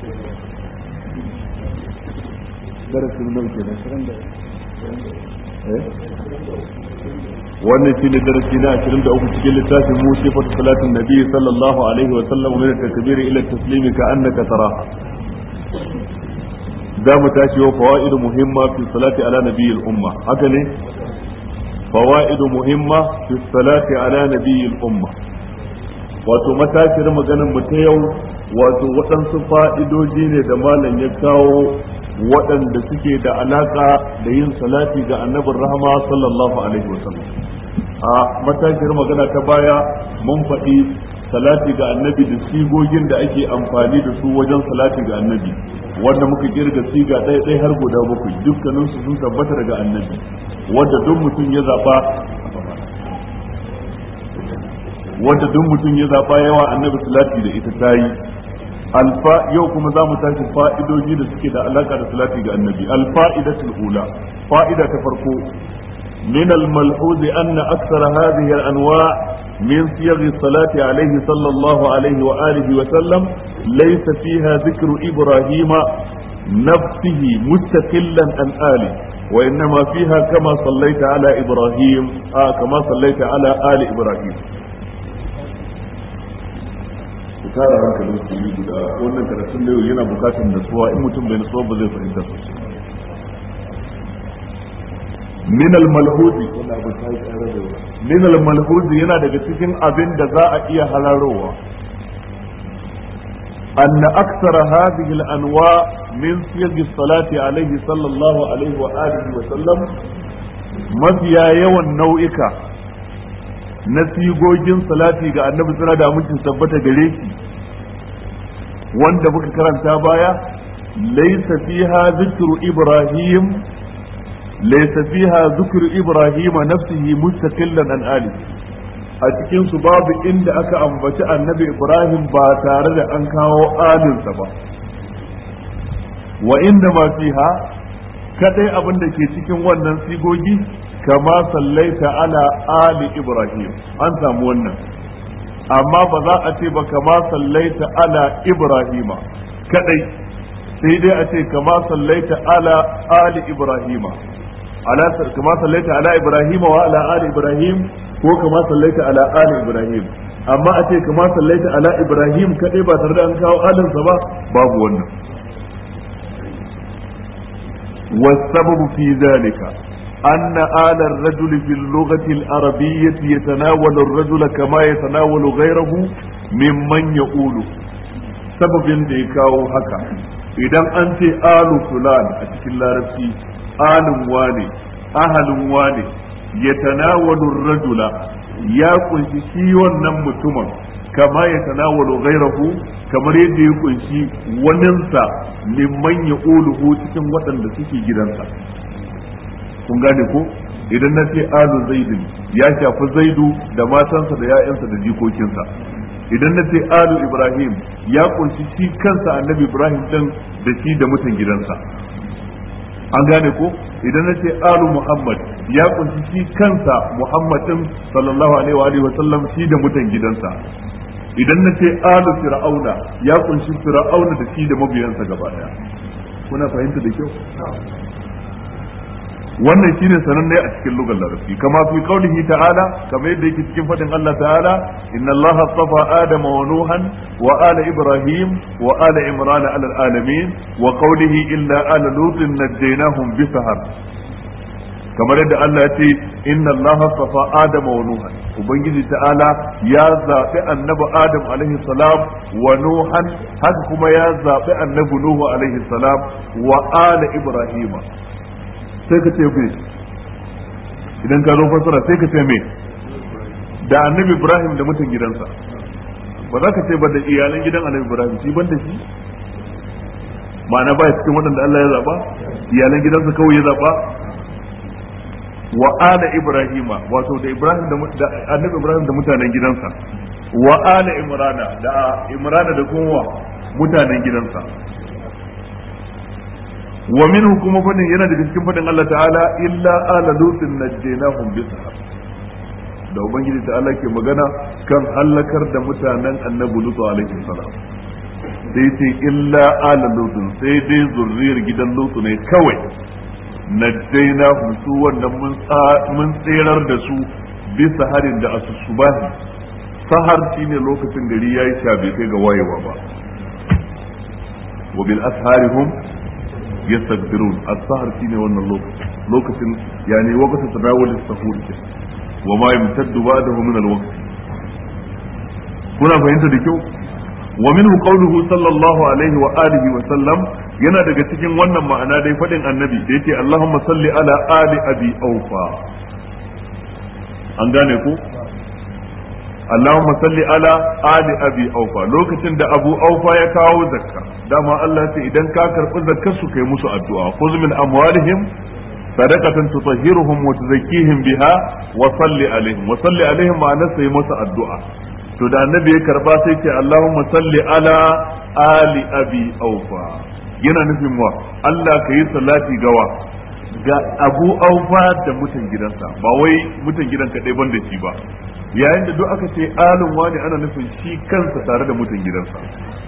darasin nan ke da wannan shine darasi na 23 cikin littafin mu sifat salatin nabi sallallahu alaihi wa sallam min at-takbir ila at-taslim ka annaka taraha za mu tashi wa fawaidu muhimma fi salati ala nabiyil umma haka ne fawaidu muhimma fi salati ala nabiyil umma wato matashiyar maganar mu ta yau wato waɗansu fa'idoji ne da malam ya kawo waɗanda suke da alaka da yin salati ga annabin rahama sallallahu alaihi wasallam a matashiyar magana ta baya mun faɗi salati ga annabi da sigogin da ake amfani da su wajen salati ga annabi wanda muka kirga siga ɗaya ɗaya har guda bakwai dukkanin su sun tabbata daga annabi wanda duk mutum ya zaɓa wanda duk mutum ya zaɓa yawa annabi salati da ita ta yi alfa yau kuma za mu tashi fa'idoji da suke da alaka da salati ga annabi alfa'idatul ula fa'ida ta farko من الملحوظ أن أكثر هذه الأنواع من صيغ الصلاة عليه صلى الله عليه وآله وسلم ليس فيها ذكر إبراهيم نفسه مستقلا عن آله وإنما فيها كما صليت على إبراهيم آه كما صليت على آل إبراهيم tara hankalin su yi guda wannan karatun da yau yana bukatar nasuwa in mutum bai nasuwa ba zai fahimta sosai min al-malhudi min al-malhudi yana daga cikin abin da za a iya halarowa أن أكثر هذه الأنواع من صيغ الصلاة عليه صلى الله عليه وآله وسلم mafiya yawan nau'ika na sigogin salati ga annabi suna da amincin tabbata gare shi wanda muka karanta baya laysa fiha zikru ibrahim laysa fiha zikru ibrahim nafsihi mustaqillan an ali a cikin su babu inda aka ambaci annabi ibrahim ba tare da an kawo alinsa ba wa inda ma fiha kadai abin da ke cikin wannan sigogi kama sallaita ala ali ibrahim an samu wannan amma ba za a ce ba kama sallaita ala ibrahima kadai sai dai a ce kama sallaita ala ali ibrahima ala kama sallaita ala ibrahima wa ala ali ibrahim ko kama sallaita ala ali ibrahim amma a ce kama sallaita ala ibrahim kadai ba tare da an kawo alinsa ba babu wannan والسبب في ذلك أن آل الرجل في اللغة العربية يتناول الرجل كما يتناول غيره ممن يقول سبب ديكاو هكا idan an ce alu fulan a cikin larabci alun wane ahalin wane ya tanawalu rajula ya kunshi shi wannan mutumin kama ya tanawalu ghairahu kamar yadda ya kunshi waninsa mimman ya uluhu cikin waɗanda suke gidansa kun gane ko idan na ce alu zaidin ya shafi zaidu da matansa da ya'yansa da jikokinsa idan na ce alu ibrahim ya kunshi shi kansa annabi ibrahim din da shi da mutan gidansa an gane ko idan na ce alu muhammad ya kunshi shi kansa muhammad din sallallahu alaihi wa sallam shi da mutan gidansa idan na ce alu fir'auna ya kunshi fir'auna da shi da mabiyansa gaba daya kuna fahimta da kyau wannan shine sananne a cikin lugar larabci kama fi qaulihi ta'ala kama yadda yake cikin fadin Allah ta'ala inna Allah astafa adama wa nuhan wa ala ibrahim wa ala imran ala alamin wa qaulihi illa ala lutin najjaynahum bi sahar kamar yadda Allah ya ce inna Allah astafa adama wa nuhan ubangiji ta'ala ya zaɓi annabi adam alaihi salam wa nuhan haka kuma ya zaɓi annabi nuhu alaihi salam wa ala ibrahima sai ka ce me idan ka zo fassara sai ka ce me da annabi ibrahim da mutan gidansa ba za ka ce ba da iyalan gidan annabi ibrahim shi ban da shi ma'ana ba cikin waɗanda Allah ya zaɓa iyalan gidansa kawai ya zaɓa wa ala ibrahima wato da ibrahim da annabi ibrahim da mutanen gidansa wa ala imrana da imrana da kuma mutanen gidansa wa minhu kuma fadin yana daga cikin fadin Allah ta'ala illa ala lutin najjaynahum bi sahab da ubangiji ta'ala ke magana kan halakar da mutanen annabi lutu alaihi salam sai ce illa ala lutun sai dai zurriyar gidan lutu ne kawai najjaina su wannan mun tserar da su bisa harin da asusubahi sahar shine lokacin gari yayi sha bai kai ga wayewa ba wa bil asharihum yastaghfirun as-sahar shine wannan lokacin lokacin yani waqtu tadawul as-sahur wa ma yamtaddu ba'dahu min al-waqt kuna fahimta da kyau wa minhu qawluhu sallallahu alaihi wa alihi wa sallam yana daga cikin wannan ma'ana dai fadin annabi da yake Allahumma salli ala ali abi aufa an gane ku Allahumma salli ala ali abi aufa lokacin da abu aufa ya kawo zakka dama Allah ce idan ka karbi zakkar su kai musu addu'a khudh min amwalihim sadaqatan tutahhiruhum wa tuzakkihim biha wa salli alaihim wa salli alaihim ma'ana sai musu addu'a to da annabi ya karba sai ce Allahumma salli ala ali abi aufa yana nufin wa Allah ka yi salati gawa ga abu aufa da mutan gidansa ba wai mutan gidan kaɗai ban da shi ba yayin da duk aka ce alin wani ana nufin shi kansa tare da mutan gidansa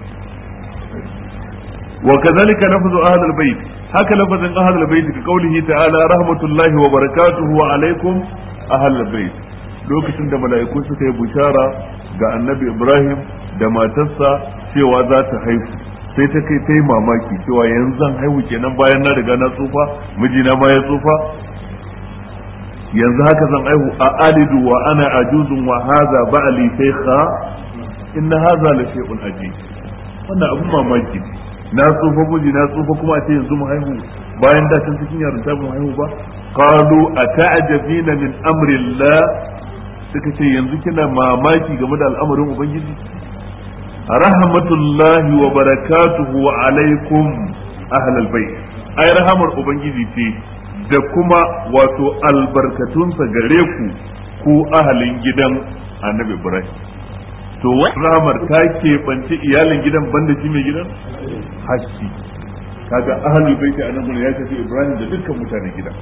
wa kazalika lafzu ahlul bait haka lafazin ahlul bait ka kaulihi ta'ala rahmatullahi wa barakatuhu wa alaikum ahlul bait lokacin da mala'iku suka yi bushara ga annabi Ibrahim da matarsa cewa za ta haihu sai ta kai ta yi mamaki cewa yanzu zan haihu kenan bayan na riga na tsufa mijina ma ya tsufa yanzu haka zan haihu a alidu wa ana ajuzun wa haza ba'ali shaykha inna haza la shay'un ajib wannan abun mamaki na tsufa miji na tsufa kuma a ce yanzu mu haihu bayan da can cikin yarinta mu haihu ba qalu ata'jabina min amri Allah suka ce yanzu kina mamaki game da al'amarin ubangiji rahmatullahi wa barakatuhu wa alaikum ahlal bait ai rahamar ubangiji ce da kuma wato albarkatunsa gare ku ku ahalin gidan annabi ibrahim to rahamar ta keɓance iyalin gidan banda shi mai gidan hashi kaga ahlul bait annabi ya tafi ibrahim da dukkan mutanen gidan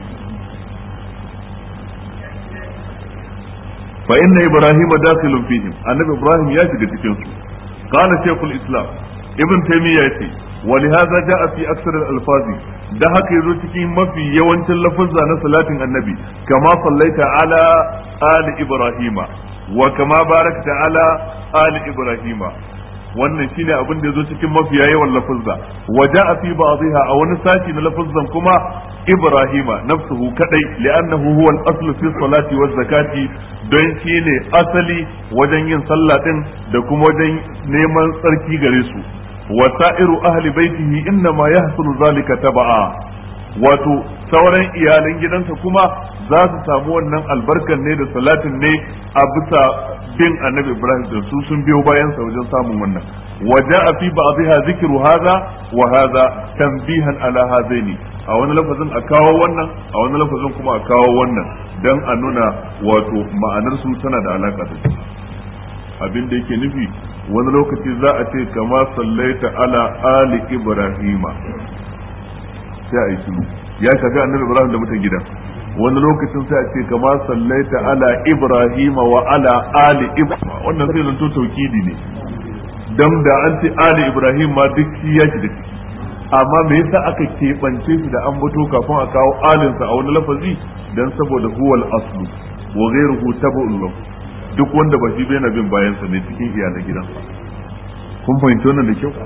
fa inna ibrahima dakhilun fihim annabi ibrahim ya shiga cikin su qala shaykhul islam ibn taymiya yace ولهذا جاء في أكثر الألفاظ ده haka yazo cikin mafi yawancin lafazza na salatin annabi kama sallaita ala ali ibrahima wa kama barakta ala ali ibrahima wannan shine abin da yazo cikin mafiya yawan lafazza wa ja'a fi ba'dihha a wani sashi na lafazzan kuma ibrahima nafsuhu kadai li'annahu huwa al-asl fi salati wa zakati don shine asali wajen yin sallah din da kuma wajen neman tsarki gare su wasa'iru ahli baitihi innama yahsulu zalika tab'a wato sauran iyalan gidansa kuma za su samu wannan albarkan ne da salatin ne a bisa bin annabi ibrahim da su sun biyo bayan sa wajen samun wannan waja'a fi ba'dihha zikru hadha wa hadha tanbihan ala hadaini a wani lafazin a kawo wannan a wani lafazin kuma a kawo wannan dan a nuna wato ma'anar su tana da alaka da su abin da yake nufi wani lokaci za a ce kama sallaita ala ali ibrahima sai a yi shiru ya shafi annabi ibrahim da mutan gidan wani lokacin sai a ce kama sallaita ala ibrahima wa ala ali ibrahima wannan sai zanto taukidi ne dan da an ce ali ibrahim ma duk shi ya da ciki amma me yasa aka keɓance shi da an bato kafin a kawo alinsa a wani lafazi dan saboda huwal aslu wa ghayruhu tabu'un lahu duk wanda ba shi na bin bayansa ne cikin iyalan gidansa kun fahimci wannan da kyau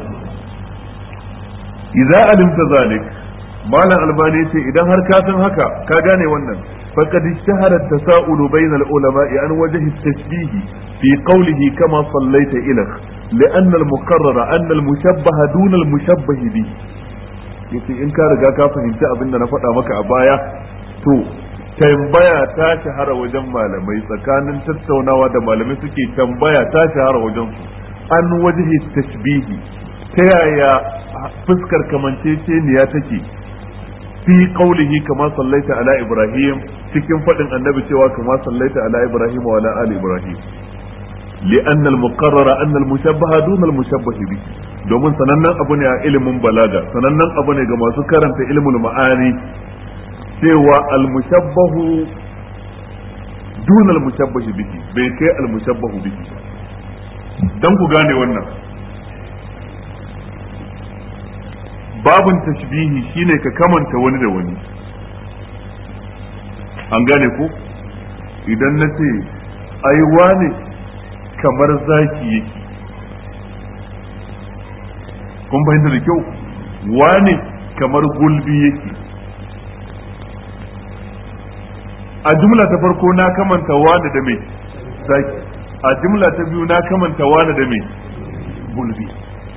idza alimta zalik malam albani ce idan har ka san haka ka gane wannan faqad ishtahara at-tasa'ul bayna al-ulama'i an wajhi at-tashbih fi qawlihi kama sallaita ilak لأن المقرر أن المشبه دون المشبه به yace in ka riga ka fahimci abin da na faɗa maka a baya to tambaya ta shahara wajen malamai tsakanin tattaunawa da malamai suke tambaya ta shahara wajen su an wajihi tashbihi ta yaya fuskar kamanceceniya take fi qaulihi kama sallaita ala ibrahim cikin fadin annabi cewa kama sallaita ala ibrahim wa ala ali ibrahim لأن المقرر أن المشبه دون المشبه به domin sanannen abu ne a ilimin balaga sanannen abu ne ga masu karanta ilimin ma'ani cewa almushabbahu dun almushabbahi bihi bai kai almushabbahu bihi dan ku gane wannan babin tashbihi shine ka kamanta wani da wani an gane ko idan na ce ai wane kamar zaki yake kun fahimta da kyau wane kamar gulbi yake a jumla ta farko na kamanta wane da mai zaki a jumla ta biyu na kamanta wane da mai gulbi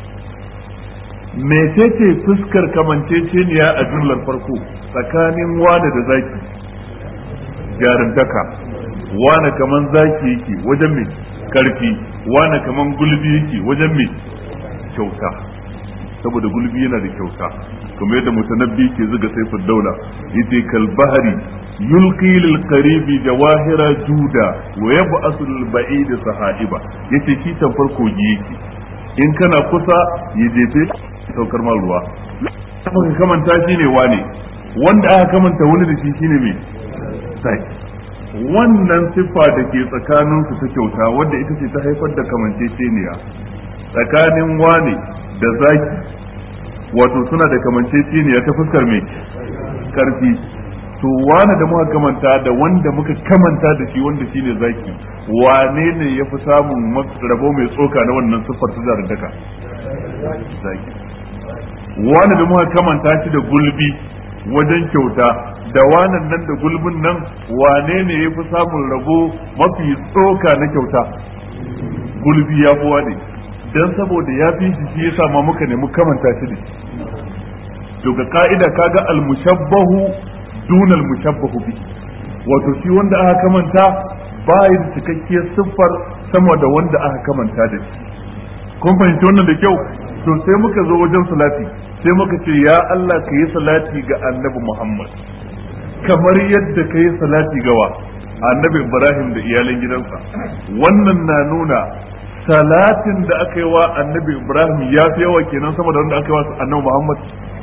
mecece fuskar kamanceceniya a jumlar farko tsakanin wane da zaki jarumtaka wane kaman zaki yake wajen mai karfi wane kaman gulbi yake wajen mai kyauta saboda gulbi yana da kyauta kuma yadda mutanabbi ke zuga saifin daula yace kal bahari yulqi lil qaribi jawahira juda wa yab'asu lil ba'id sahaiba yace shi tamfar kogi yake in kana kusa ya jefe saukar ma ruwa kuma kamanta shi ne wane wanda aka kamanta wani da shi shine mai sai wannan siffa da ke tsakaninsu ta kyauta wadda ita ce ta haifar da kamanceceniya tsakanin wane da zaki wato suna da kamanceceniya ta fuskar mai karfi to wane da muka kamanta da wanda muka kamanta da shi wanda shine zaki wane ne ya fi samun rabo mai tsoka na wannan siffar ta zarantaka zaki wane da muka kamanta shi da gulbi wajen kyauta da wanan nan da gulbin nan wane ne ya fi samun rabo mafi tsoka na kyauta gulbi ya fi wane don saboda ya fi shi shi yasa ma muka nemi kamanta shi ne to ga ka'ida kaga al-mushabbahu duna al-mushabbahu bi wato shi wanda aka kamanta ba ya da cikakkiyar siffar sama da wanda aka kamanta da shi kun fahimci wannan da kyau to sai muka zo wajen salati sai muka ce ya Allah ka yi salati ga annabi Muhammad kamar yadda ka yi salati gawa annabi Ibrahim da iyalan gidansa wannan na nuna salatin da aka yi wa annabi Ibrahim ya fi yawa kenan sama da wanda aka yi wa annabi Muhammad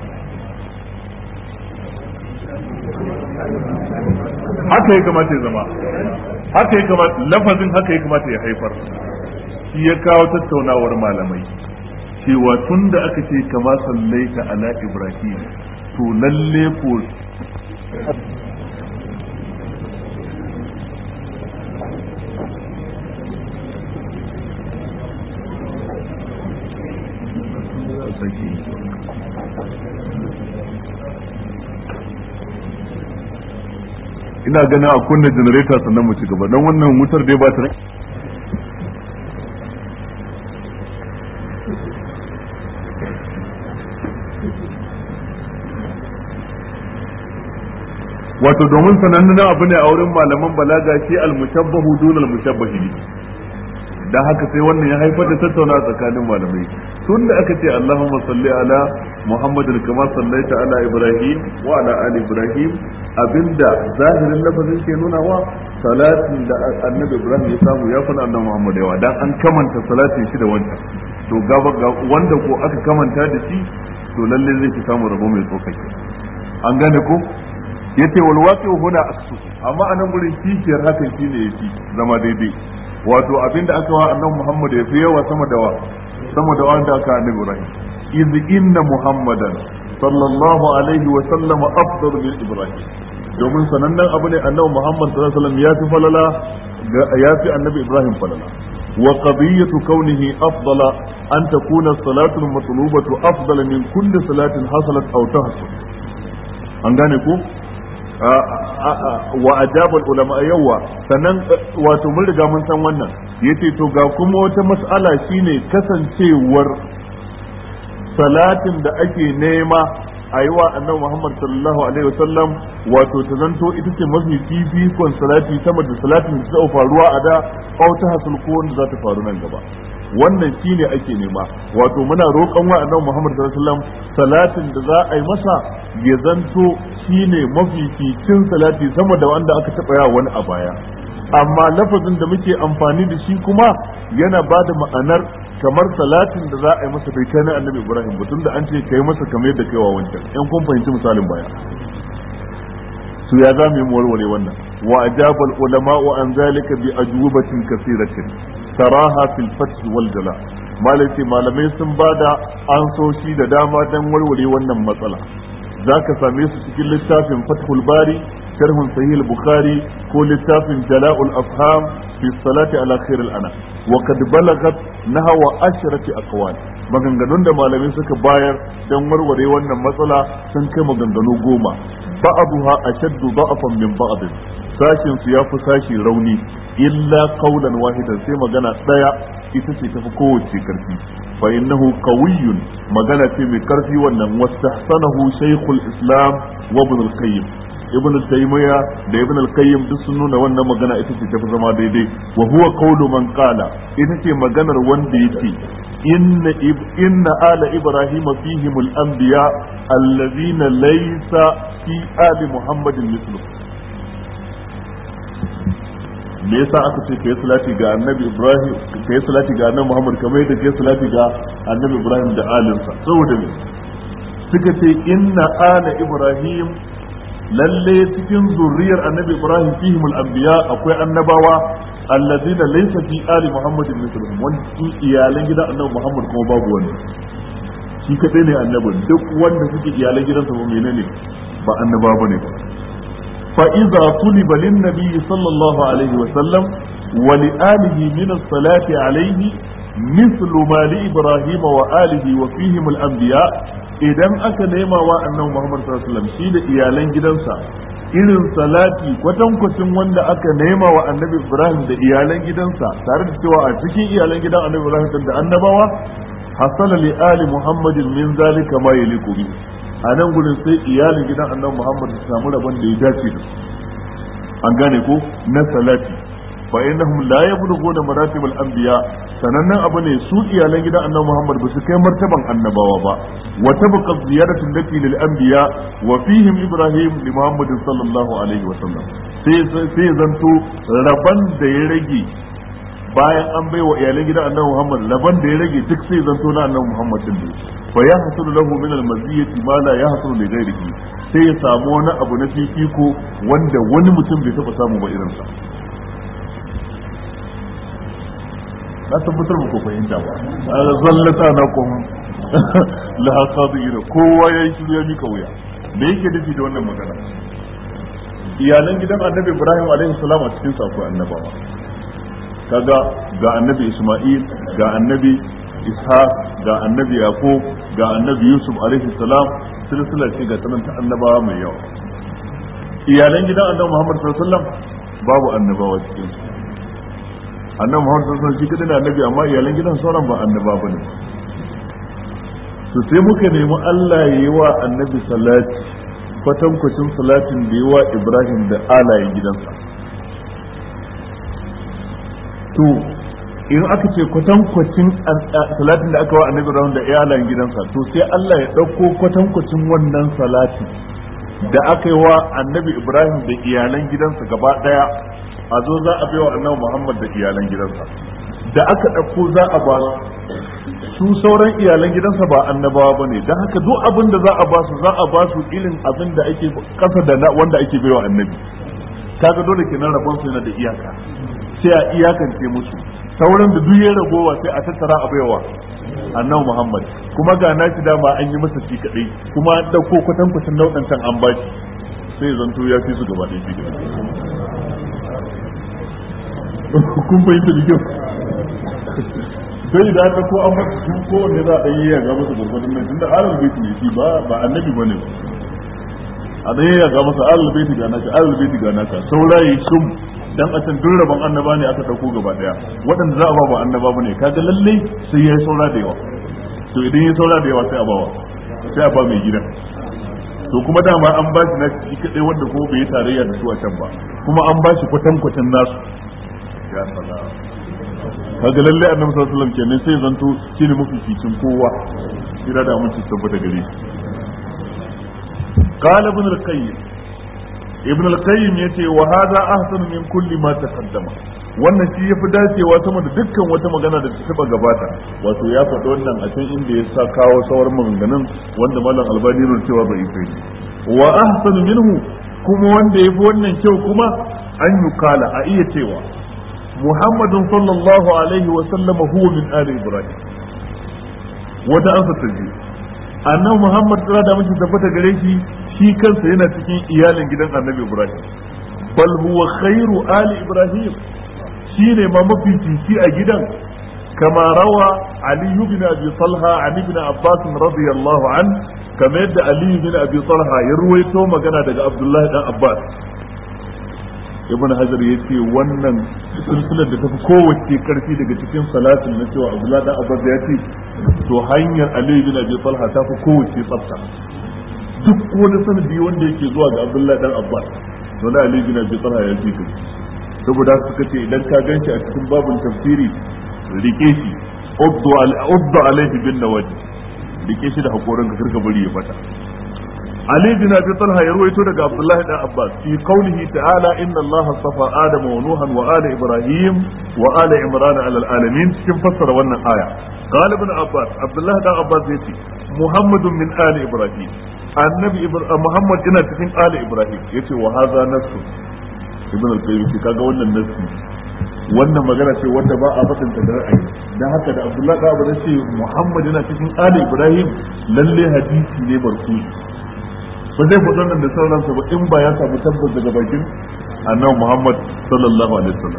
haka ya kamata ya zama haka ya kamata lafazin haka ya kamata ya haifar shi ya kawo tattaunawar malamai cewa tun da aka ce kama sallaita ala ibrahim to lalle ko ina ganin a kunna janareta sannan mu ci gaba don wannan wutar dai ba ta wato domin sanannen abu ne a wurin malaman balaga shi al-mushabbahu dun al-mushabbahi dan haka sai wannan ya haifar da tattauna tsakanin malamai tun da aka ce Allahumma salli ala Muhammadin kama sallaita ala Ibrahim wa ala ali Ibrahim abinda zahirin lafazin ke nuna wa salatin da annabi Ibrahim ya samu ya fana annabi Muhammad yawa dan an kamanta salatin shi da wancan to gaba wanda ko aka kamanta da shi to lalle zai fi samu rabo mai tsokake an gane ko yace wal waqi'u huna aksu amma anan gurin kishiyar hakan shine yafi zama daidai wato abinda aka wa annabi Muhammad ya fi yawa sama da wa sama da wanda aka annabi Ibrahim iz inna Muhammadan sallallahu alaihi wa sallam afdal min Ibrahim domin sanannen abu ne annabi Muhammad sallallahu alaihi wasallam ya fi falala ya fi annabi Ibrahim falala wa qadiyatu kaunihi afdala an takuna salatu al-matlubatu afdala min kulli salatin hasalat aw tahsul an gane ko wa ajabal ulama yawa sannan wato mun riga mun san wannan yace to ga kuma wata mas'ala shine kasancewar salatin da ake nema a yi wa annabi Muhammad sallallahu alaihi wasallam wato ta zanto ita ce mafi fifikon salati sama da salatin da ta faruwa a da ko ta hasul ko wanda za ta faru nan gaba wannan shine ake nema wato muna roƙon wa annabi Muhammad sallallahu alaihi wasallam salatin da za a yi masa ya zanto shine mafificin salati sama da wanda aka taɓa yawa wani a baya amma lafazin da muke amfani da shi kuma yana ba da ma'anar kamar salatin da za a yi masa bai kai na annabi ibrahim batun da an ce kai masa kamar yadda kaiwa wancan yan kun fahimci misalin baya su ya za mu yi warware wannan wa ajabal ulama wa an zalika bi ajwabatin kasiratin taraha fil fath wal jala malai malamai sun bada ansoshi da dama dan warware wannan matsala zaka same su cikin littafin fathul bari sharhun sahih bukhari ko littafin jala'ul afham fi salati ala khair al ana wa kad balagat nahwa ashrati aqwal maganganun da malamai suka bayar dan warware wannan matsala sun kai maganganu goma ba'aduha ashaddu da'afan min ba'd sashin su yafi sashi rauni illa qawlan wahidan sai magana daya ita ce tafi kowace karfi fa innahu qawiyyun magana ce mai karfi wannan wastahsanahu shaykhul islam wa ibn al-qayyim ibn taymiya da ibn al-qayyim duk sun nuna wannan magana ita ce tafi zama daidai wa huwa qawlu man qala ita ce maganar wanda yake inna inna ala ibrahima fihim al-anbiya allazina laysa fi ali muhammadin mithlu me yasa aka ce kai salati ga annabi ibrahim kai salati ga annabi muhammad kamar yadda kai salati ga annabi ibrahim da alinsa saboda me suka ce inna ala ibrahim lalle cikin zurriyar annabi ibrahim fihim al-anbiya akwai annabawa allazina laysa fi ali muhammadin mithluhum wanda cikin iyalan gidan annabi muhammad kuma babu wani shi kadai ne annabi duk wanda suke iyalan gidansa ba menene ba annaba bane ba fa idza tuliba lin nabiy sallallahu alaihi wa sallam wa li alihi min as-salati alaihi مثل ما لإبراهيم وآله وفيهم الأنبياء idan aka nema wa annabi Muhammad sallallahu alaihi wasallam shi da iyalan gidansa irin salati kwatankwacin wanda aka nema wa annabi Ibrahim da iyalan gidansa tare da cewa a cikin iyalan gidan annabi Ibrahim da annabawa hasala li ali Muhammadin min zalika ma yaliqu bi a nan gurin sai iyalin gidan annabi Muhammad su samu rabon da ya dace da an gane ko na salati fa innahum la yablughuna maratib al-anbiya sanannen abu ne su iyalan gidan annabi Muhammad ba su kai martaban annabawa ba wa tabqa ziyaratu lati lil anbiya wa fihim ibrahim li Muhammad sallallahu alaihi wa sallam sai sai zanto raban da ya rage bayan an baiwa iyalan gidan annabi Muhammad raban da ya rage duk sai zanto na annabi Muhammad din ne fa yahsulu lahu min al-maziyati ma la yahsulu li ghayrihi sai ya samu wani abu na fifiko wanda wani mutum bai taba samu ba irinsa na tabbatar ba ku fahimta ba zallata na kun la hasadiina kowa ya yi shiru ya mika wuya me yake nufi da wannan magana iyalan gidan annabi ibrahim alaihi salam a cikin sa akwai annabawa kaga ga annabi isma'il ga annabi ishaq ga annabi yaqub ga annabi yusuf alaihi salam silsila ce ga ta annabawa mai yawa iyalan gidan annabi muhammad sallallahu alaihi wasallam babu annabawa cikin su annabi Muhammad sallallahu alaihi wasallam shi kadai da annabi amma iyalan gidan sauran ba annaba bane to sai muka nemi Allah ya yi wa annabi salati kwatankwacin salatin da yi wa Ibrahim da alayen gidansa to in aka ce kwatankwacin salatin da aka wa annabi Ibrahim da alayen gidansa to sai Allah ya ɗauko kwatankwacin wannan salatin da aka yi wa annabi Ibrahim da iyalan gidansa gaba ɗaya a zo za a baiwa annabi Muhammad da iyalan gidansa da aka ɗauko za a ba su sauran iyalan gidansa ba annabawa ba ne don haka duk abin da za a ba su za a ba su irin abin da ake kasa da na wanda ake baiwa annabi kaga dole kenan rabon su yana da iyaka sai a iyakance musu sauran da duk ya ragowa sai a tattara a baiwa annabi Muhammad kuma ga nashi dama an yi masa shi kadai kuma an dauko kwatankwacin nau'ancan an bashi sai zanto ya fi su gaba ɗaya shi kun fahimta da kyau sai da aka ko an masa su kowanne za a yi ya ga masa gurgurdun nan tunda alal baiti ne shi ba ba annabi bane a da ya ga masa alal baiti ga naka alal baiti ga naka saurayi shum dan a can rabon annaba ne aka dauko gaba daya waɗanda za a ba ba annaba bane kaga lalle sai yayi saura da yawa to idan yayi saura da yawa sai a bawa sai a ba mai gidan to kuma dama an ba shi na shi kadai wanda ko bai yi tarayya da su a can ba kuma an ba shi kwatankwacin nasu ya salam kaga lalle annabi sallallahu alaihi wasallam kenan sai zanto shine mafi cikin kowa kira da mun tabbata gare shi qala ibn al-qayyim ibn al-qayyim yace wa hadha ahsan min kulli ma taqaddama wannan shi yafi dacewa sama da dukkan wata magana da ta taba gabata wato ya faɗi wannan a can inda ya sa kawo sauran maganganun wanda malam albani ne cewa bai yi wa ahsan minhu kuma wanda yafi wannan kyau kuma an yukala a iya cewa muhammadun sallallahu alaihi wa sallama huwa min ali ibrahim wata ansa ta je annabi muhammad tsara da mace tabbata gare shi shi kansa yana cikin iyalin gidan annabi ibrahim bal huwa khairu ali ibrahim shine ma mafi fifi a gidan kama rawa ali ibn abi talha an ibn abbas radiyallahu an kama yadda ali ibn abi talha ya ruwaito magana daga abdullahi dan abbas ibn hajar ya ce wannan silsilar da tafi kowace karfi daga cikin salatin na cewa abdullahi dan abbas ya ce to hanyar ali ibn abi talha ta fi kowace tsafta duk wani sanadi wanda yake zuwa ga abdullahi dan abbas to na ali ibn abi talha ya fi kai saboda suka ce idan ka ganshi a cikin babun tafsiri rike shi uddu alaihi bin nawaji rike shi da hakorin ka kirka bari ya fata Ali bin Abi Talha ya ruwaito daga Abdullah dan Abbas fi qawlihi ta'ala inna Allah safa Adam wa Nuhan wa ala Ibrahim wa ala Imran ala alamin cikin fassara wannan aya qala ibn Abbas Abdullah dan Abbas yace Muhammadun min ali Ibrahim annabi Muhammad ina cikin ali Ibrahim yace wa hadha nasu ibn al-Qayyim kaga wannan nasu wannan magana ce wanda ba a faɗin ta da ra'ayi dan haka da Abdullah da Abu ce Muhammad yana cikin ali Ibrahim lalle hadisi ne barku ba zai faɗo nan da sauransa ba in ba ya samu tabbas daga bakin annabi Muhammad sallallahu alaihi wasallam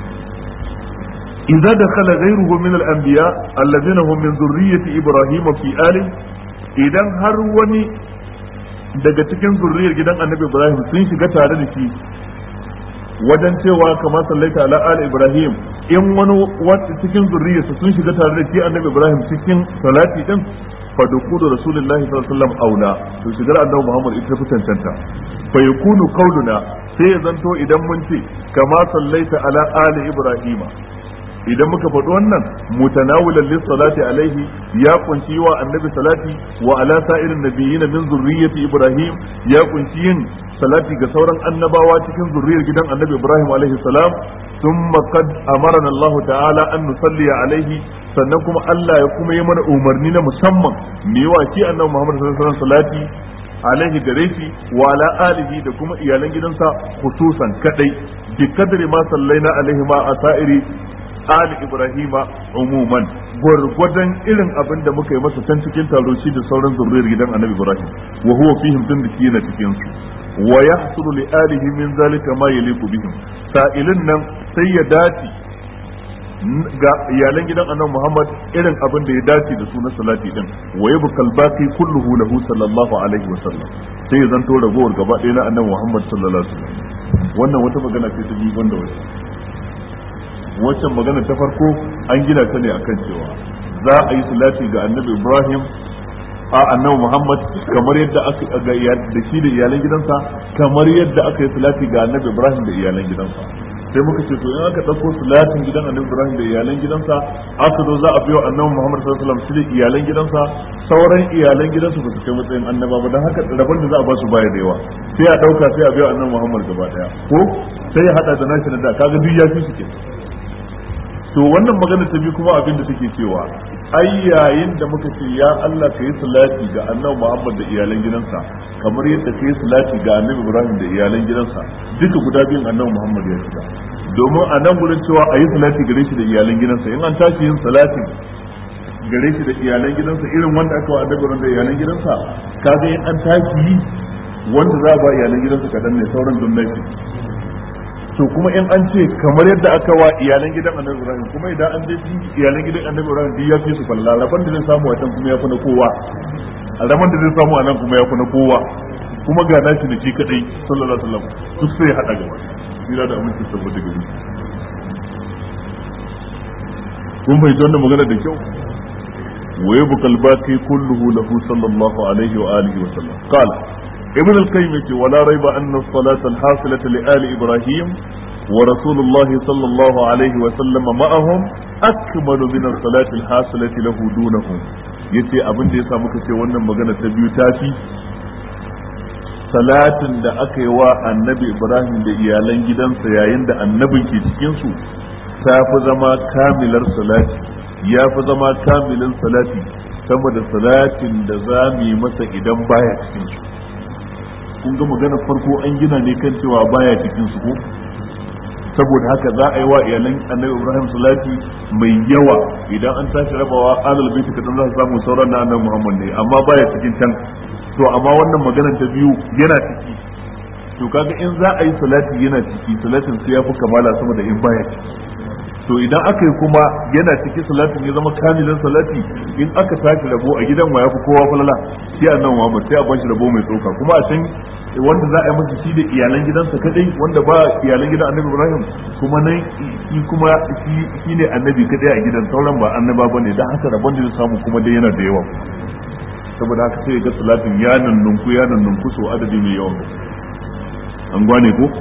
idza dakhala ghayruhu min al-anbiya alladhina hum min dhurriyyati Ibrahim fi ali idan har wani daga cikin zurriyar gidan annabi Ibrahim sun shiga tare da shi wajen cewa kamar sallaita ala ali Ibrahim in wani cikin zurriyarsa sun shiga tare da shi annabi Ibrahim cikin salati din fa dukulu rasulullahi sallallahu alaihi wasallam aula to shigar annabi Muhammad ita fi tantanta fa yakunu qauluna sai ya zanto idan mun ce kama sallaita ala ali ibrahima idan muka faɗi wannan mutanawilan lis salati alaihi ya kunshi wa annabi salati wa ala sa'irin nabiyina min zurriyyati ibrahim ya kunshi yin salati ga sauran annabawa cikin zurriyar gidan annabi ibrahim alaihi salam ثم قد أمرنا الله تعالى أن نصلي عليه sannan kuma Allah ya kuma yi mana umarni na musamman me wa shi annabi Muhammad sallallahu alaihi wasallam salati alaihi gare shi wa ala alihi da kuma iyalan gidansa khususan kadai bi kadri ma sallaina alaihi ma asairi ali ibrahima umuman gwargwadon irin abin da muka yi masa can cikin taro shi da sauran zurriyar gidan annabi ibrahim wa huwa fihim tun da shi yana cikin su wa yahsulu li alihi min zalika ma yaliqu bihim sa'ilin nan sai ya dace ga iyalan gidan annabi Muhammad irin abin da ya dace da su na salati din wa yabkal baqi kulluhu lahu sallallahu alaihi wa sallam sai ya zanto ragowar gaba ɗaya na annabi Muhammad sallallahu alaihi wa sallam wannan wata magana ce ta biyu banda wata waccan magana ta farko an gina ta ne akan cewa za a yi salati ga annabi Ibrahim a annabi Muhammad kamar yadda aka ga da shi da iyalan gidansa kamar yadda aka yi salati ga annabi Ibrahim da iyalan gidansa sai muka ce to in aka dauko salatin gidan annabi Ibrahim da iyalan gidansa aka zo za a biyo annabi Muhammad sallallahu alaihi wasallam shi da iyalan gidansa sauran iyalan gidansa ba su kai matsayin annaba ba dan haka rabon da za a ba su baya da yawa sai a dauka sai a biyo annabi Muhammad gaba daya ko sai ya hada da nashi da kaga duk ya fi su ke to wannan magana ta biyu kuma abin da take cewa ai yayin da muka ce ya Allah ka yi salati ga annabi Muhammad da iyalan gidansa kamar yadda ka yi salati ga annabi Ibrahim da iyalan gidansa duka guda biyun annabi Muhammad ya shiga domin a nan gurin cewa a yi salati gare shi da iyalan gidansa in an tashi yin salatin gare shi da iyalan gidansa irin wanda aka wa annabi da iyalan gidansa kaga in an tashi yi wanda za a ba iyalan gidansa kadan ne sauran dunnaci to kuma in an ce kamar yadda aka wa iyalan gidan annabi ibrahim kuma idan an je iyalan gidan annabi ibrahim duk ya fi su falla rabon da zai samu a can kuma ya fi na kowa rabon da zai samu a nan kuma ya fi na kowa kuma ga nashi da shi kadai sallallahu alaihi wasallam duk sai ya hada gaba tsira da aminci saboda gari kun bai wannan magana da kyau wa yabqa al-baqi kulluhu lahu sallallahu alaihi wa alihi wa sallam qala ابن القيم ولا ريب أن الصلاة الحاصلة لآل إبراهيم ورسول الله صلى الله عليه وسلم معهم أكمل من الصلاة الحاصلة له دونهم yace abin da ya sa muka ce wannan magana ta biyu tafi salatin da aka yi wa annabi ibrahim da iyalan gidansa yayin da annabin ke cikinsu ta fi zama kamilar salati ya fi zama kamilin salati sama da salatin da za mu yi masa idan baya cikinsu kun ga magana farko an gina ne kan cewa baya cikin su ko saboda haka za a yi wa iyalan annabi ibrahim salati mai yawa idan an tashi rabawa alal baiti kadan za su samu sauran na annabi muhammad ne amma baya cikin can to amma wannan maganar ta biyu yana ciki to kaga in za a yi salati yana ciki salatin sai ya fi kamala sama da in baya ciki to idan aka yi kuma yana cikin salatin ya zama kamilin salati in aka tashi rabo a gidan wa ya fi kowa falala sai annabi muhammad sai a bashi rabo mai tsoka kuma a can wanda za a yi masa shi da iyalan gidansa kadai wanda ba iyalan gidan annabi ibrahim kuma nan shi kuma shi ne annabi kadai a gidan sauran ba annaba ba ne don haka rabon da samu kuma dai yana da yawa saboda haka sai ga salatin ya nannunku ya nannunku so adadi mai yawan an gwane ko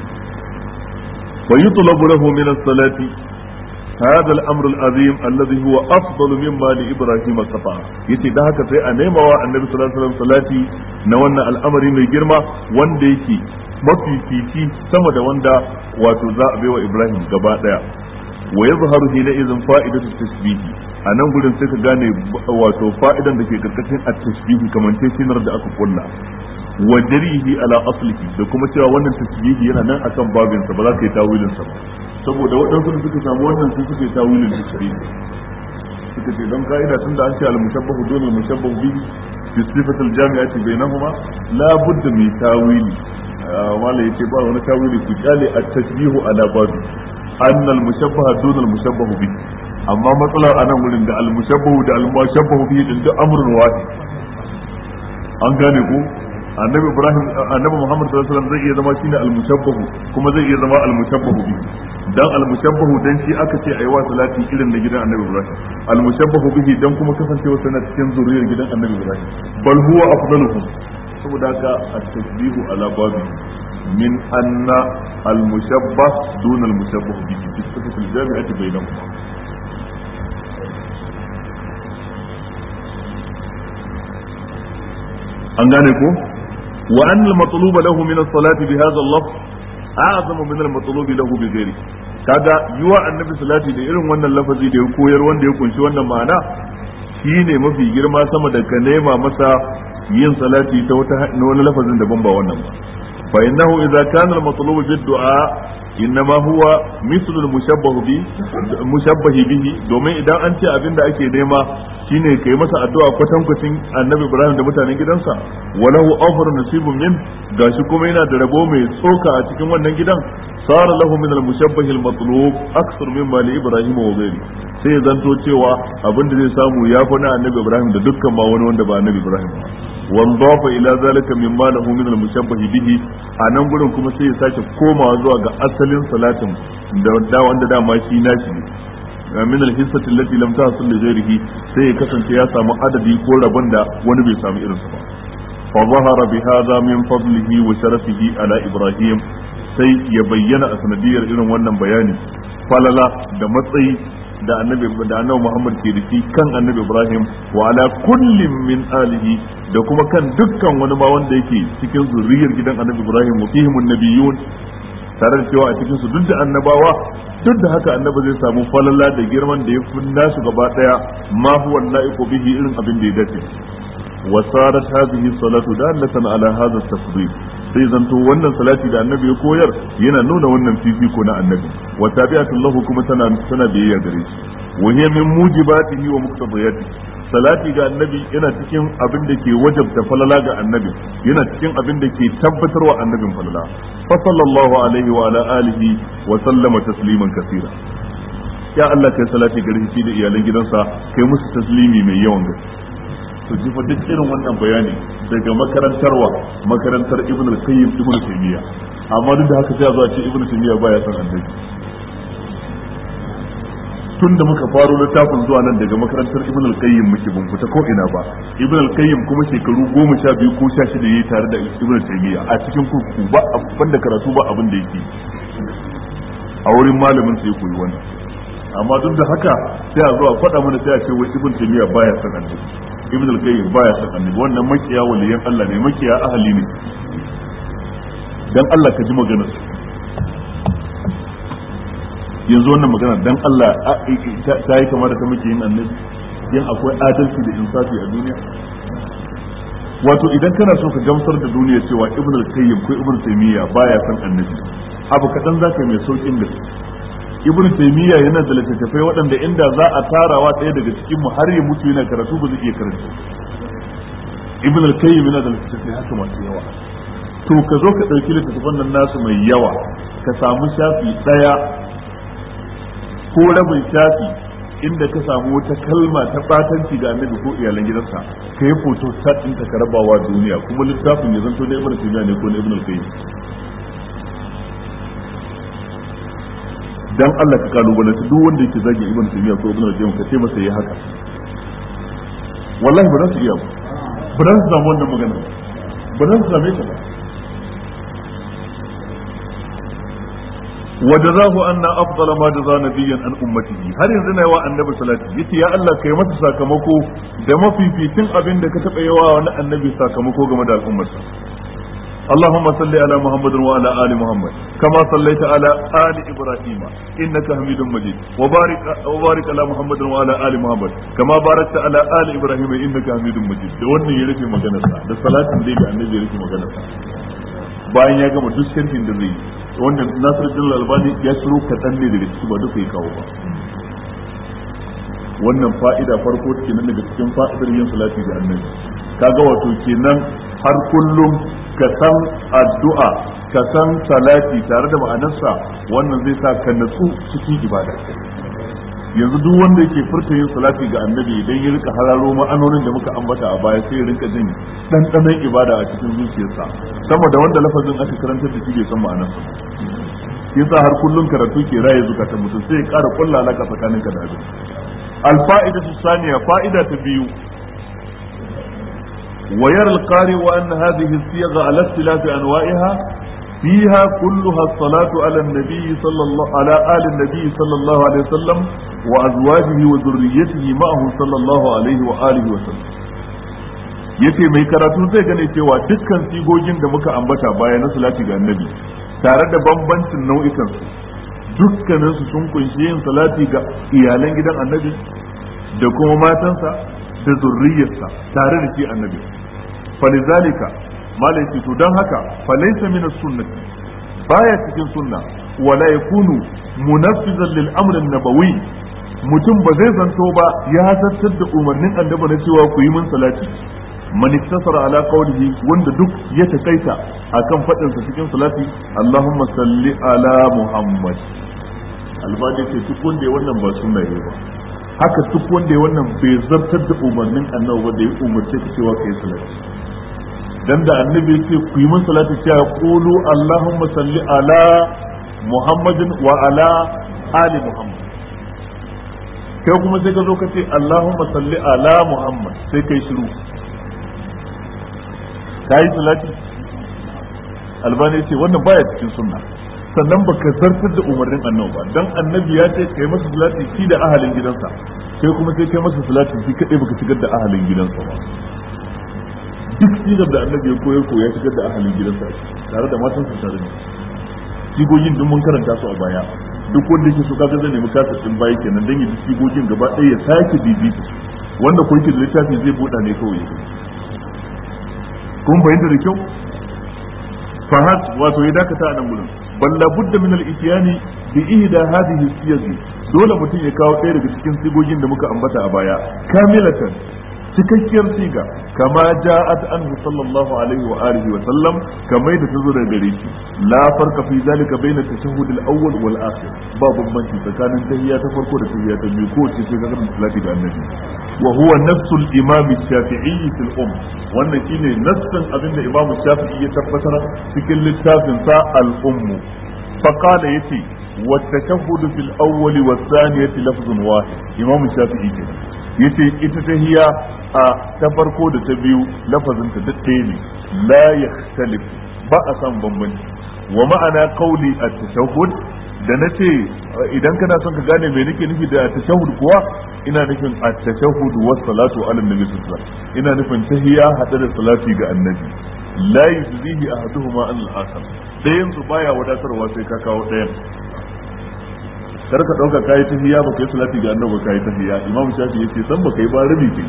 fa yutlabu lahu min as-salati هذا الامر العظيم الذي هو افضل مما لابراهيم صفا yace da haka sai a nemawa annabi sallallahu alaihi wasallam salati na wannan al'amari mai girma wanda yake mafifici sama da wanda wato za a baiwa ibrahim gaba daya wa yazharu hina idan fa'idatu tasbihi a nan gurin sai ka gane wato fa'idan da ke karkashin at-tasbihi kamar tesinar da aka kulla wa jarihi ala aslihi da kuma cewa wannan tasbihi yana nan akan babinsa ba za ka yi tawilin sa ba saboda waɗansu da suka samu wannan su suke tawilin tasbihi suka ce don ka'ida tun da an ce al-mushabbahu dole al-mushabbahu bihi fi sifatil jami'ati bainahuma la budda min tawili wala yace ba wani tawili ku kyale at-tashbihu ala babi anna al-mushabbaha dole al-mushabbahu bihi amma matsalar anan wurin da al-mushabbahu da al-mushabbahu bihi din duk amrun wahid an gane ko annabi ibrahim annabi muhammad sallallahu alaihi wasallam zai iya zama shine al-mushabbahu kuma zai iya zama al-mushabbahu bi dan al-mushabbahu dan shi aka ce ayi wa salati irin na gidan annabi ibrahim al-mushabbahu bihi dan kuma kasancewa sana cikin zuriyar gidan annabi ibrahim bal huwa afdaluhum saboda haka at-tasbihu ala babi min anna al-mushabbah duna al-mushabbah bihi fi sifati al-jami'ati bainahuma an gane ko wa anna al-matluba lahu min as-salati bi hadha al-lafz a'zamu min al-matlub lahu bi ghairi kaga yiwa annabi salati da irin wannan lafazi da ya koyar wanda ya kunshi wannan ma'ana shine mafi girma sama da ka nema masa yin salati ta wata wani lafazin daban ba wannan ba fa innahu idza kana al-matlub bi du'a innama huwa mislu al-mushabbah bi mushabbah bihi domin idan an ce abinda ake nema shine kai masa addu'a kwatankwacin annabi Ibrahim da mutanen gidansa walahu awfar nasibun min gashi kuma yana da rabo mai tsoka a cikin wannan gidan sara lahu min al-mushabbah al-matlub aksar mimma li Ibrahim wa ghairi sai zanto cewa abinda zai samu ya fi na annabi Ibrahim da dukkan ma wani wanda ba annabi Ibrahim ba wanzafa ila zalika mimma lahu min al-mushabbah bihi a nan gurin kuma sai ya sake komawa zuwa ga asalin salatin da wanda dama shi nashi ne min al-hissati allati lam tahsul li ghayrihi sai ya kasance ya samu adadi ko rabon da wani bai samu irinsa ba fa zahara bi hadha min fadlihi wa sharafihi ala ibrahim sai ya bayyana a sanadiyar irin wannan bayani falala da matsayi da annabi da annabi Muhammad ke da shi kan annabi Ibrahim wa ala kullin min alihi da kuma kan dukkan wani ma wanda yake cikin zuriyar gidan annabi Ibrahim wa fihim nabiyun tare da cewa a cikin su duk da annabawa duk da haka annabi zai samu falala da girman da ya fi nasu gaba daya ma huwa la'iqu bihi irin abin da ya dace wa sarat hadhihi salatu dallatan ala hadha at-tafdil sai zanto wannan salati da annabi ya koyar yana nuna wannan fifiko na annabi wa tabi'atu lahu kuma tana tana biyayya gare shi wa hiya min mujibatihi wa muqtadiyati salati ga annabi yana cikin abin da ke wajabta falala ga annabi yana cikin abin da ke tabbatarwa annabin falala fa sallallahu alaihi wa ala alihi wa sallama tasliman kaseera ya Allah kai salati gare shi da iyalan gidansa kai musu taslimi mai yawan gaske to ji duk irin wannan bayani daga makarantarwa makarantar ibn al-qayyim ibn taymiya amma duk da haka sai a zo a ce ibn taymiya baya son annabi tun da muka faro littafin zuwa nan daga makarantar ibn al-qayyim muke ban fita ko ina ba ibn al-qayyim kuma shekaru goma sha biyu ko sha shida yayi tare da ibn taymiya a cikin kurkuku ba abin da karatu ba abin da yake a wurin malamin sai koyi wannan amma duk da haka sai a zo a faɗa mana sai a ce wai ibn taymiya baya son annabi ibn al-qayyim baya son annabi wannan makiya waliyan Allah ne makiya ahli ne dan Allah ka ji maganar yanzu wannan magana dan Allah ta yi kamar da ta muke yin annabi yin akwai adalci da insafi a duniya wato idan kana so ka gamsar da duniya cewa ibn al-qayyim ko ibn taymiya baya son annabi abu kaɗan za ka mai saukin gaske ibnu taymiya yana da littattafai waɗanda inda za a tarawa ɗaya daga cikin mu har ya mutu yana karatu ba zai iya karanta ibn al-qayyim yana da littattafai haka masu yawa to ka zo ka ɗauki littattafan nan nasu mai yawa ka samu shafi ɗaya ko rabin shafi inda ka samu wata kalma ta batanci ga annabi ko iyalan gidansa ka yi foto sat ɗinta ka rabawa duniya kuma littafin ya zanto na ibn taymiya ne ko na ibn al-qayyim dan Allah ka kalubalanci duk wanda yake zagin ibn taymiya ko ibn al-qayyim ka ce masa yayi haka wallahi ba za su iya ba ba za su samu wannan magana ba za su same ta ba وجزاه أن أفضل ما جزى نبيا عن أمته هل ينزل يوا النبي صلى الله عليه وسلم يا الله كي مت ساكمكو da mafificin abin da ka taɓa yawa wani annabi sakamako game da al'ummarsa اللهم صل على محمد وعلى ال محمد كما صليت على ال ابراهيم انك حميد مجيد وبارك وبارك على محمد وعلى ال محمد كما باركت على ال ابراهيم انك حميد مجيد da wannan ya rufe maganarsa da salatin da ga annabi ya rufe maganarsa bayan ya gama duk sharhin da zai yi wanda Nasiruddin Albani ya shiro kaɗan ne daga ciki ba duka ya kawo ba wannan fa'ida farko kenan daga cikin fa'idar yin salati ga annabi kaga wato kenan har kullum ka san addu'a ka san salati tare da ma'anarsa wannan zai sa ka natsu cikin ibada yanzu duk wanda yake furta yin salati ga annabi idan ya rika hararo ma'anonin da muka ambata a baya sai ya rinka jin ɗanɗanon ibada a cikin zuciyarsa sama da wanda lafazin aka karantar da shi bai san ma'anarsa yasa har kullum karatu ke raye zukatan mutum sai ya ƙara kulla alaka tsakaninka da abin الفائدة الثانية فائدة بيو ويرى القارئ أن هذه الصيغ على اختلاف أنواعها فيها كلها الصلاة على النبي صلى الله على آل النبي صلى الله عليه وسلم وأزواجه وذريته معه صلى الله عليه وآله وسلم yace mai karatu zai gane cewa dukkan sigogin da muka ambata baya na salati ga annabi tare da bambancin nau'ikan su dukkaninsu sun kunshi yin salati ga iyalan gidan annabi da kuma matansa da zurriyarsa tare da shi annabi falizalika malai ce to don haka falaisa min sunnati baya cikin sunna wala yakunu munaffizan lil amr nabawi mutum ba zai zanto ba ya zartar da umarnin annabi na cewa ku yi min salati man iktasara ala qawlihi wanda duk ya takaita akan fadin sa cikin salati Allahumma salli ala Muhammad albani ce duk wanda ya wannan ba sunna ne ba haka duk wanda ya wannan bai zartar da umarnin annabi ba da ya umarce ka cewa kai salati dan da annabi yake ku yi min salati cewa qulu Allahumma salli ala Muhammadin wa ala ali Muhammad kai kuma sai ka zo ka ce Allahumma salli ala Muhammad sai kai shiru ka yi salati albani ce wannan baya cikin sunna sannan baka zartar da umarnin annabi ba dan annabi ya ce kai masa salati shi da ahalin gidansa kai kuma sai kai masa salati shi kadai baka shigar da ahalin gidansa ba duk sigar da annabi ya koyar ko ya shigar da ahalin gidansa tare da matansa tare da sigogin duk mun karanta su a baya duk wanda yake so kaga zai nemi kasa din baya kenan dan ya ji sigogin gaba ɗaya ya sake bibita wanda ko yake da littafi zai buɗa ne kawai kun fahimta da kyau fahad wato ya dakata a nan gurin bal la budda min al ityani bi ihda hadhihi siyagi dole mutum ya kawo ɗaya daga cikin sigogin da muka ambata a baya kamilatan cikakkiyar siga kama ja'at anhu sallallahu alaihi wa alihi wa sallam kamar da tazo daga gare shi la farqa fi zalika bayna tashahhud al-awwal wal akhir ba bambanci tsakanin tahiyya ta farko da tahiyya ta biyu ko ce sai ga salati ga annabi wa huwa nafsu al-imam shafi'i fil umm wannan shine nassan abinda imam shafi'i ya tabbatar cikin littafin sa al-umm fa qala yati wa tashahhud fil awwal wa thaniyati lafzun wahid imam shafi'i kenan yace ita tahiya a ta farko da ta biyu lafazin ta duk ɗaya ne la yakhtalif ba a san bambanci wa ma'ana qawli at-tashahhud da nace idan kana son ka gane me nake nufi da at-tashahhud kuwa ina nufin at-tashahhud wa salatu ala nabi sallallahu alaihi ina nufin tahiya hada da salati ga annabi la yuzdihi ahaduhuma an al-akhar dayan su baya wadatarwa sai ka kawo dayan kar ka dauka kai tahiyya ba kai salati ga annabi kai tahiyya imam shafi yace san ba kai ba rabi kai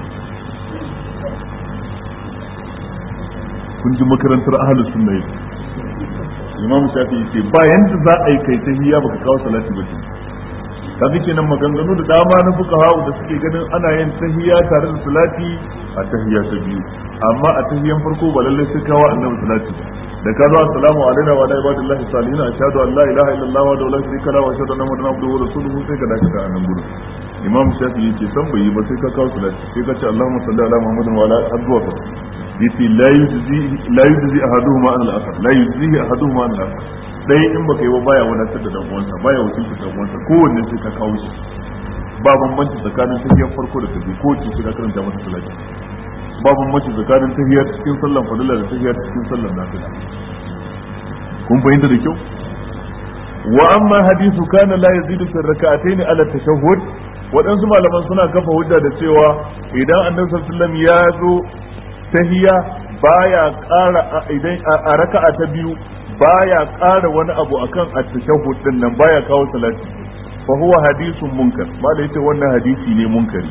kun ji makarantar ahlus sunna yake imam shafi yace ba yanda za a yi kai tahiyya baka kawo salati ba ce kaga kenan maganganu da dama na fuqaha da suke ganin ana yin tahiyya tare da salati a tahiyya ta biyu amma a tahiyyan farko ba lallai sai kawo annabi salati ba da ka zo assalamu alaikum wa ala ibadillahi salihin ashhadu an la ilaha illallah wa la sharika lahu wa ashhadu anna muhammadan abduhu wa rasuluhu sai ka dakata a nan gurin imam shafi yace san bai yi ba sai ka kawo salati sai ka ce allahumma salli ala muhammadin wa ala azwa yace la yujzi la yujzi ahaduhuma an al-akhar la yujzi ahaduhuma an al-akhar dai in baka yi ba baya wadatar da dan uwansa baya wakilta dan uwansa kowanne sai ka kawo shi ba bambanci tsakanin tahiyar farko da tabi ko ce sai ka karanta masa salati ba bambanci tsakanin tahiyar cikin sallan fadila da tahiyar cikin sallan nafila kun fahimta da kyau wa amma hadithu kana la yazidu fi rak'atayn ala tashahhud waɗansu malaman suna kafa hujja da cewa idan annabi sallallahu alaihi wasallam ya zo tahiya baya ƙara idan a raka'a ta biyu baya ƙara wani abu akan at-tashahhud din nan baya kawo salati fa huwa hadithun munkar malai yace wannan hadisi ne munkari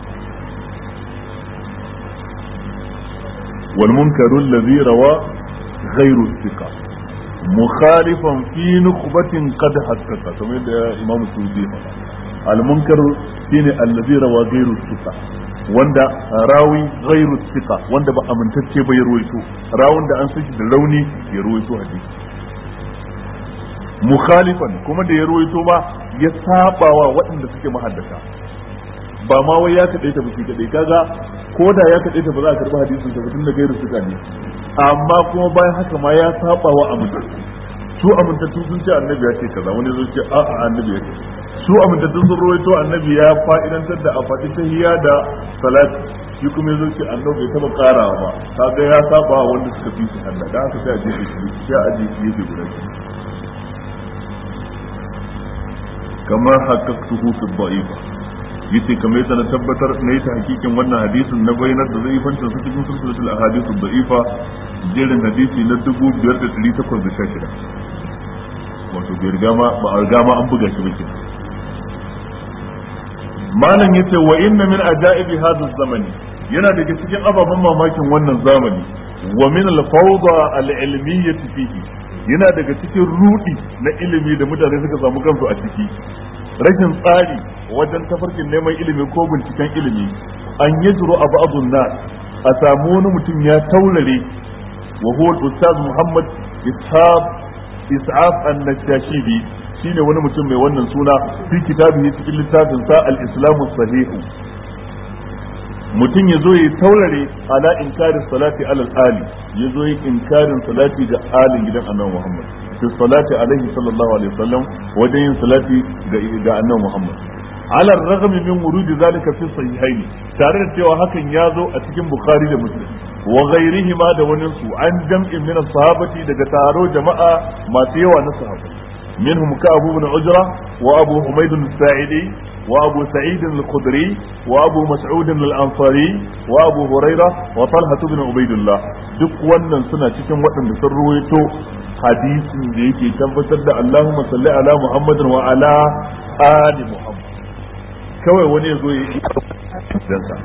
wal munkaru alladhi rawa ghayru thiqa mukhalifan fi nukhbatin qad haqqaqa kamar da imam sudi faɗa al munkar shine alladhi rawa ghayru thiqa wanda rawi ghairu thiqa wanda ba amintacce ba ya ruwaito rawun da an saki da rauni ya ruwaito hadisi mukhalifan kuma da ya ruwaito ba ya sabawa waɗanda suke mahaddata ba ma wai ya kaɗai ta biki kaɗai kaga ko da ya kaɗai ta ba za a karɓi hadisin ta tun da gairu suka ne amma kuma bayan haka ma ya sabawa amintattu su amintattu sun ce annabi ya ce kaza wani zai ce a'a annabi ya ce su amintattun sun rawaito annabi ya fa'idantar da a faɗi tahiyya da salati shi kuma yazo ce annabi bai taba karawa ba kaga ya saba wanda suka fi shi Allah da haka sai a jefe shi sai a jefe shi guda shi kamar haqqaqtuhu fi dha'ifa yace kamar yadda na tabbatar na yi ta hakikin wannan hadisin na bayanar da zai fanta su cikin sulsulatul ahadith dha'ifa jerin hadisi na 5816 wato bai riga ma ba a riga ma an buga shi ba kenan malam yace wa inna min ajaibi hadha zamani yana daga cikin ababen mamakin wannan zamani wa min al-fawda al-ilmiyyah fihi yana daga cikin rudi na ilimi da mutane suka samu kansu a ciki rashin tsari wajen tafarkin neman ilimi ko binciken ilimi an yajru a ba'dun nas a samu wani mutum ya taurare wa huwa al-ustaz Muhammad Ishaq Is'af an-Nashashibi shine wani mutum mai wannan suna fi kitabihi cikin littafin sa al-islamu sahihu mutum ya zo ya taurare ala inkarin salati alal ali ya zo ya inkarin salati ga alin gidan annabi Muhammad fi salati alaihi sallallahu alaihi wasallam wajen yin salati ga ga annabi Muhammad ala ragam min wurudi zalika fi sahihaini tare da cewa hakan ya zo a cikin bukhari da muslim wa ghairihima da wani su an jam'in min sahabati daga taro jama'a masu yawa na sahabbai منهم كأب بن عجرة وأبو حميد الساعدي وأبو سعيد الخدري وأبو مسعود الأنصاري وأبو هريرة وطلحة بن عبيد الله duk wannan suna cikin waɗanda sun ruwaito hadisin da yake tabbatar da Allahumma salli ala Muhammadin wa ala ali Muhammad kawai wani ya zo ya yi dansa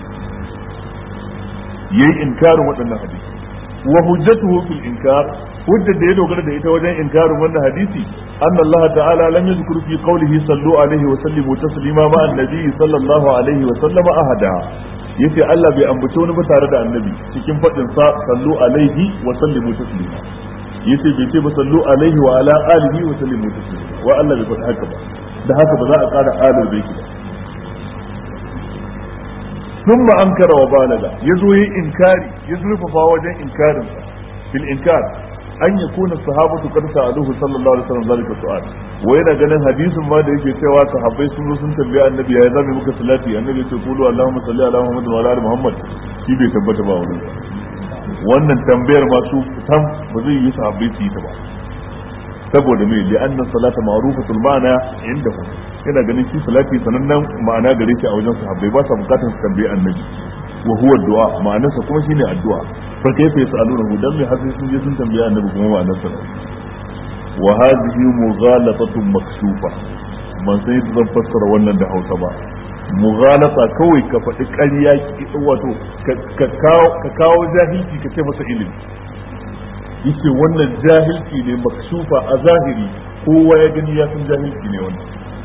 yayi inkarin waɗannan hadisi wa hujjatuhu fil inkar hujjar da ya dogara da ita wajen inkarin wannan hadisi anna Allah ta'ala lam yadhkur fi qawlihi sallu alaihi wa sallimu taslima ma annabi sallallahu alaihi wa sallama ahada yace Allah bai ambaci wani ba tare da annabi cikin fadin sa sallu alaihi wa sallimu taslima yace bai ce ba sallu alaihi wa ala alihi wa sallimu taslima wa Allah bai faɗi haka ba da haka ba za a ƙara alal baiti ba ثم أنكر وبالغ يزوي إنكاري يزوي فاوجا إنكار في الإنكار an ya kuna sahabatu kad sa'aluhu sallallahu alaihi wasallam zalika su'al wa yana ganin hadisin ma da yake cewa sahabbai sun zo sun tambaye annabi ya zame muka salati annabi ce qulu allahumma salli ala muhammad wa ala ali muhammad shi bai tabbata ba wannan wannan tambayar ma su tam ba zai yi sahabbai su yi ta ba saboda me li anna salata ma'rufatul ma'ana indahum yana ganin shi salati sanannen ma'ana gare shi a wajen sahabbai ba sa bukatar su tambaye annabi wa huwa du'a ma'anarsa kuma shine addu'a fa kayfa yasaluna dan me har sun je sun tambaya annabi kuma ma'anarsa wa hadhihi mughalatatun makshufa ban san yadda zan fassara wannan da Hausa ba mughalata kawai ka faɗi ƙarya wato ka kawo jahilci ka ce masa ilimi yace wannan jahilci ne makshufa a zahiri kowa ya gani ya san jahilci ne wannan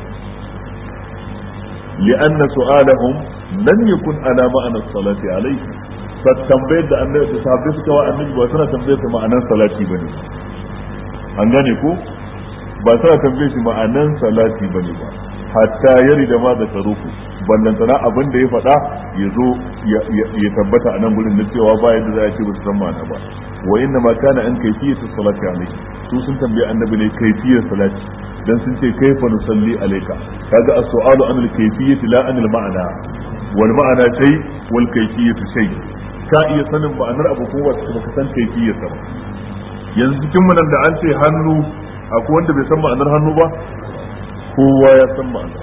لأن سؤالهم لم يكن على معنى الصلاة عليه فتنبيه da annabi da sahabbai suka wa annabi ba suna tambayar sa ma'anan salati bane an gane ko ba suna tambayar shi ma'anan salati bane ba hatta yari da ma da taruku ballantana abin da ya faɗa ya zo ya tabbata a nan gurin na cewa ba yadda za a ce ba su san ma'ana ba wa inna ma kana an kaifiyatu salati alaihi su sun tambaye annabi ne kaifiyar salati dan sun ce kaifa nusalli alayka kaga as-su'alu an al-kayfiyyati la an al-ma'na wal ma'na shay wal kayfiyyatu shay ka iya sanin ma'anar abu ko wata baka san kayfiyyar ba yanzu cikin mu nan da an ce hannu akwai wanda bai san ma'anar hannu ba kowa ya san ma'anar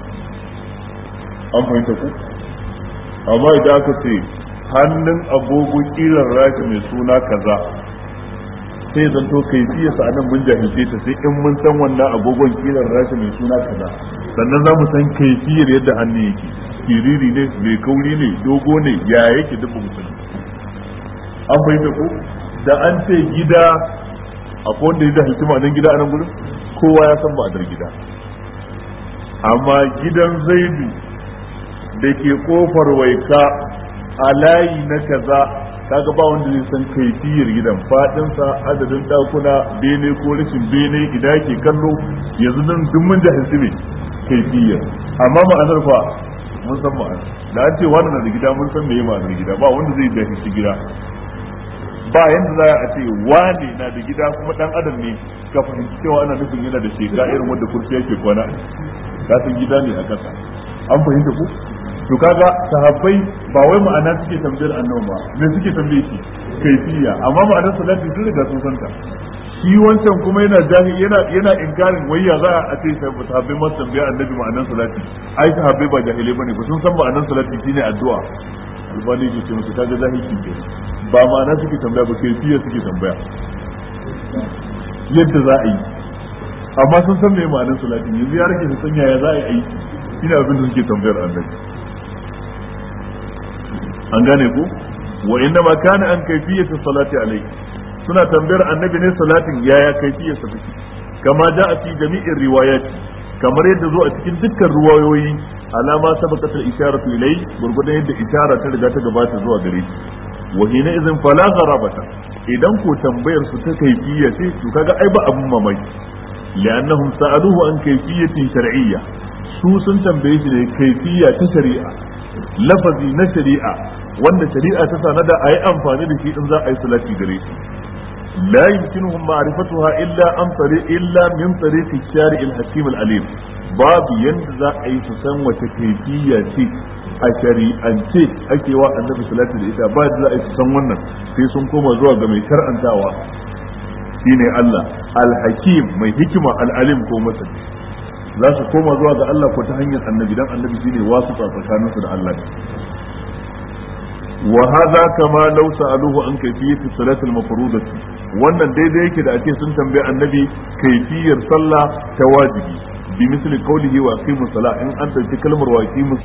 an fahimta ku amma idan aka ce hannun agogo kiran rashi mai suna kaza sai zan to kai fiye sa nan mun jahilce ta sai in mun san wannan agogon kiran rashi mai suna kaza sannan za mu san kaifiyar yadda hannu yake kiriri ne mai kauri ne dogo ne ya yake duk mu sani an fahimta ko da an ce gida akwai wanda ya jahilci ma'anar gida a nan gurin kowa ya san ma'anar gida amma gidan zaidu da ke kofar waika a layi na kaza kaga ba wanda zai san kaifiyar gidan fadinsa adadin dakuna bene ko rashin bene ida ke kallo yanzu nan duk mun jahilci ne kaifiyar amma ma'anar fa mun san ma'anar da an ce wannan da gida mun san meye ma'anar gida ba wanda zai jahilci gida ba yanda za a ce wane na da gida kuma dan adam ne ka fahimci cewa ana nufin yana da shekara irin wanda kurfi yake kwana ka san gida ne a kasa an fahimta ku to kaga sahabbai ba wai ma'ana suke tambayar annabi ba me suke tambaye shi kaifiya amma ma'anar salati sun riga sun santa shi wancan kuma yana jahil yana yana inkarin wai ya za a ce sahabbai masu tambaya annabi ma'anar salati ai sahabbai ba jahilai bane ba sun san ma'anar salati shine addu'a albani ke ce musu kaga jahilci ke ba ma'ana suke tambaya ba kaifiya suke tambaya yadda za a yi amma sun san me ma'anar salati yanzu ya rage su san yaya za a yi aiki ina abin da suke tambayar annabi an gane ku wa inna ma kana an kayfiyatu salati alayhi suna tambayar annabi ne salatin yaya kaifiyar sa take kama a fi jami'in riwayat kamar yadda zo a cikin dukkan riwayoyi alama sabaqat al-isharatu ilay gurgudan yadda ishara ta riga ta gabata zuwa gare shi wa hina idan fala gharabata idan ko tambayar su ta kaifiyya ce to kaga ai ba abun mamaki li'annahum sa'aluhu an kayfiyatin shar'iyya su sun tambaye shi ne kaifiyya ta shari'a lafazi na shari'a wanda shari'a ta sanada a yi amfani da shi in za a yi salati gare shi la yumkinuhum ma'rifatuha illa an tari illa min tariqi shari'il hakim al-alim babu yanda za a yi su san wace kaifiyya ce a shari'ance ake wa annabi salati da ita ba da za a yi su san wannan sai sun koma zuwa ga mai shar'antawa shine Allah al-hakim mai hikima al-alim ko masani za su koma zuwa ga Allah ko ta hanyar annabi dan annabi shine wasu tsakaninsu da Allah wa hadha kama law sa'aluhu an kayfiyati salati al-mafrudati wannan daidai yake da ake sun tambaye annabi kaifiyar sallah ta wajibi bi misli qawlihi wa aqimus salah in an dauki kalmar wa aqimus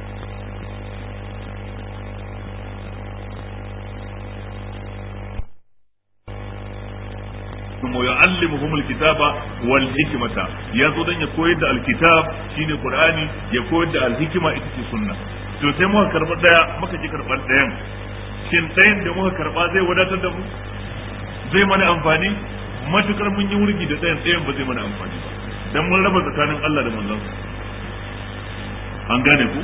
ويعلمهم الكتاب والحكمة يزو دن يكويد da alkitab shine qur'ani ya koyar da alhikima ita ce sunna to sai muka karba daya muka ji karban dayan shin dayan da muka karba zai wadatar da mu zai mana amfani matukar mun yi wurgi da dayan dayan ba zai mana amfani ba dan mun raba tsakanin Allah da manzon an gane ku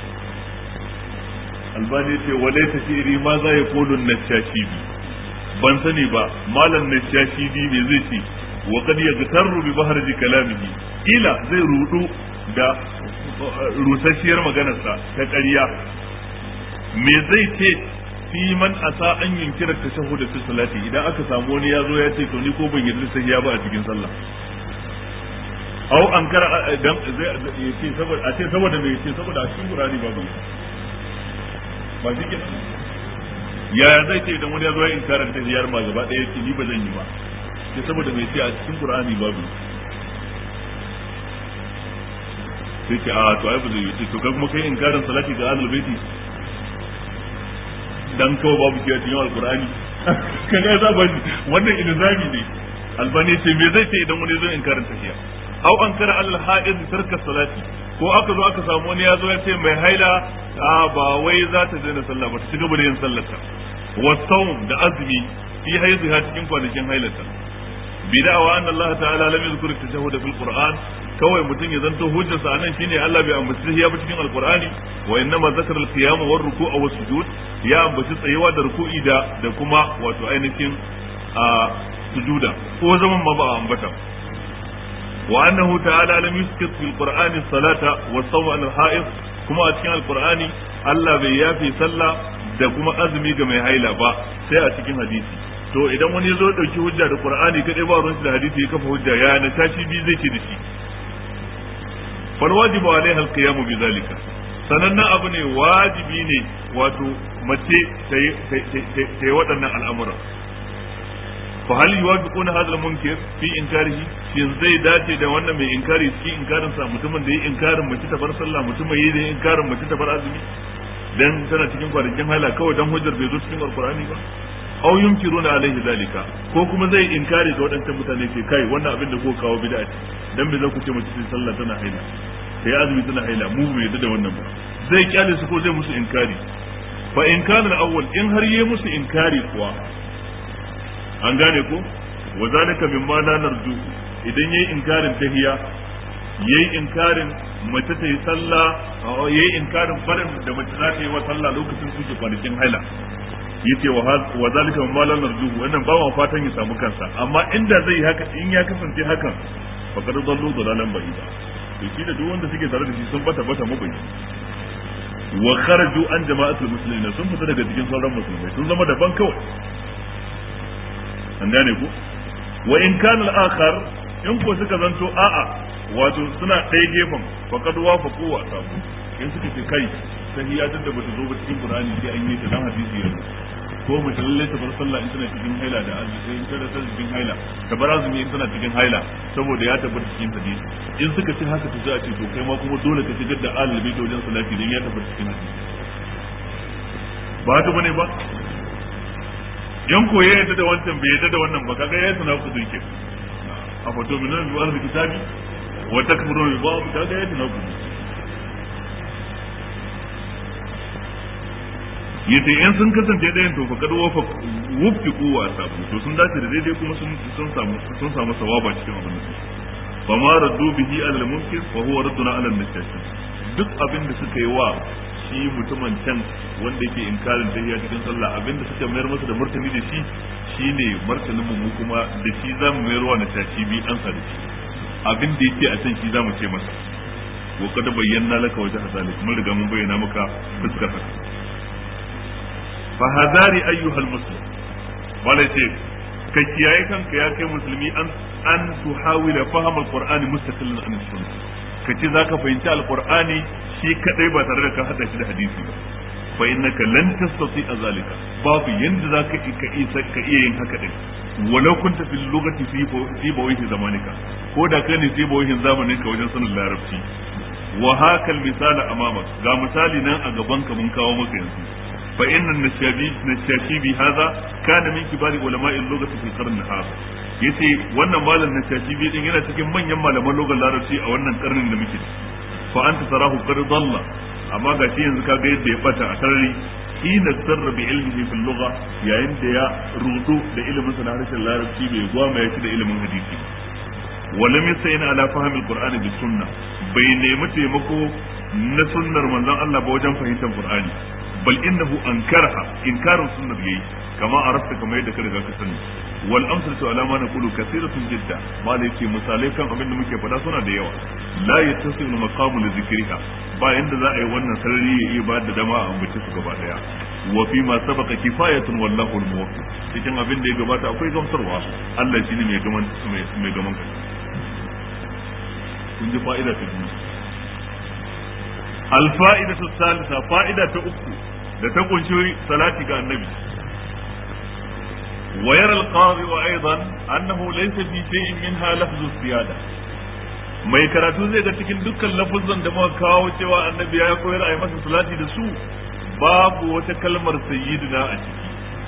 albani ce walaysa shi'ri ma za yaqulu an-nashashi ban sani ba malam na shashidi me zai ce wa kad yaghtarru bi bahrji kalamihi ila zai rudu da rusasshiyar maganarsa ta ƙarya me zai ce fi man asa an yunkira tashahhud fi salati idan aka samu wani ya zo ya ce to ni ko ban yarda sai ya ba a cikin sallah au an kara dan zai ce saboda a ce saboda me ce saboda a cikin qur'ani babu ba shi kenan yaya zai ce idan wani ya zo ya inkarar ta ziyar ma gaba ɗaya ce ni ba zan yi ba sai saboda mai ce a cikin qur'ani babu sai ce a to ai ba zai yi to kai kuma kai inkarin salati ga ahlul baiti dan kawai babu shi a cikin alqur'ani kaga za ba wannan ilzami ne albani ce me zai ce idan wani zo in karanta tafiya au an kara al ha'id tarka salati ko aka zo aka samu wani ya zo ya ce mai haila a ba wai za ta daina sallah ba ta ci gaba da yin sallarta wasawm da azumi fi haiziha cikin kwanakin hailata bid'awa anna Allah ta'ala lam yadhkur at-tashahhud fil Qur'an kawai mutum ya zanto hujjarsa anan shine Allah bai ambaci tahiyya ba cikin Al-Qur'ani wa innama zakara al-qiyam wa ruku'a wa sujud ya ambaci tsayewa da ruku'i da da kuma wato ainihin a sujuda ko zaman ma ba a ambata wa annahu ta'ala lam yuskit fil Qur'ani salata wa sawma al-ha'id kuma a cikin Al-Qur'ani Allah bai yafi sallah da kuma azumi ga mai haila ba sai a cikin hadisi to idan wani zo dauki hujja da qur'ani kadai ba ruwan da hadisi ya kafa hujja ya na tashi bi zai ce da shi fal wajibu alaiha alqiyamu bi zalika sanannan abu ne wajibi ne wato mace ta yi waɗannan al'amura fa hal yuwafiquna hadha al-munkir fi inkarihi shin zai dace da wannan mai inkari cikin inkarin sa mutumin da yi inkarin mace ta bar sallah mutumin yi da inkarin mace ta bar azumi dan tana cikin kwanakin hala kawai dan hujjar bai zo cikin alqur'ani ba aw yumkiruna alaihi zalika ko kuma zai inkari ga waɗancan mutane ke kai wannan abin da ko kawo bid'a ce dan bai za ku ce mace sai sallah tana haila sai azumi tana haila mu bai yadda da wannan ba zai kyale su ko zai musu inkari fa in kana al-awwal in har yayi musu inkari kuwa an gane ko wa zalika mimma la narju idan yayi inkarin tahiya yayi inkarin mace ta yi sallah yayi inkarin barin da mace za ta yi wa sallah lokacin suke kwanakin haila yace wa zalika mimma la narju wannan ba ma fatan ya samu kansa amma inda zai haka in ya kasance hakan fa kad dallu dalalan ba'ida to shi da duk wanda suke tare da shi sun bata bata mabai wa kharaju an jama'atul muslimin sun fita daga cikin sauran musulmai sun zama daban kawai an gane ku wa in kana al-akhar in ko suka zanto a'a wato suna ɗaya gefen faqad wafaqu wa sabu in suka ce kai tahiyya da bata zo ba cikin qur'ani sai an yi ta dan hadisi yanzu ko mace lalle ta bar sallah in tana cikin haila da azumi in tana cikin haila ta bar azumi in tana cikin haila saboda ya tabbata cikin hadisi in suka ce haka to sai a ce to kai ma kuma dole ka shigar da alal baiti wajen salati dan ya tabbata cikin hadisi ba haka bane ba yan koye yadda da wancan bai yadda da wannan ba kaga ya sana ku dinke a fato min nan zuwa da kitabi wa takfuru bi ba'd kaga ya sana ku yace in sun kasance ɗayan to fakad wafa wufki kuwa sabu to sun dace da daidai kuma sun sun samu sun samu sawaba cikin abin da fa ma raddu bihi ala al-munkir wa huwa radduna ala al-najashi duk abin da suka yi wa shi mutumin can wanda yake inkarin tahiyya cikin sallah abin da suka mayar masa da martani da shi shine martanin mu kuma da shi zamu mayar wa najashi bi an sa da shi abin da yake a can shi zamu ce masa wa kada bayyana laka wajha zalik mun riga mun bayyana maka fuskar haka fahadari ayyuhal muslim wala ce ka kiyaye kanka ya kai musulmi an an tuhawila faham alqur'ani mustaqillan an sunna ka ce zaka fahimci alqur'ani shi kadai ba tare da ka hada shi da hadisi ba fa innaka lan tastati zalika babu yanda zaka ka isa ka iya yin haka din walau kunta fil lugati fi fi bawihi zamanika ko da kai ne fi bawihin zamanin ka wajen sanin larabci wa hakal misala amamak ga misali nan a gaban ka mun kawo maka yanzu فإن النشابي النشاشيبي هذا كان من كبار علماء اللغة في القرن هذا yace wannan malam na tashibi din yana cikin manyan malaman logan larabci a wannan karnin da muke fa anta tarahu qad dalla amma ga shi yanzu kaga yadda ya bata a sarari hina sarra bi ilmihi fil lugha yayin da ya rudu da ilimin sa na harshen larabci bai gwama ya ci da ilimin hadisi walam yasayna ala fahmi alqur'ani bis sunna bai nemi taimako na sunnar manzon Allah ba wajen fahimtar qur'ani bal innahu ankaraha inkarin sunnar yayi kama arafta kama yadda ka riga ka sani wal amsalatu ala ma naqulu kathiratun jidda malai ce misalai kan abin da muke faɗa suna da yawa la yattasilu maqamu li dhikriha ba yanda za a yi wannan sarari ya iya ba da dama a ambace su gaba daya wa fi ma sabaqa kifayatun wallahu al-muwaffiq cikin abin da ya gabata akwai gamsarwa Allah shine mai gaman mai gaman kun ji fa'ida ta biyu al-fa'idatu thalitha fa'ida ta uku da ta kunshi salati ga annabi ويرى القاضي أيضا أنه ليس في شيء منها لفظ السيادة mai karatu zai ga cikin dukkan lafuzan da muka kawo cewa annabi ya koyar a yi masa salati da su babu wata kalmar sayyidina a ciki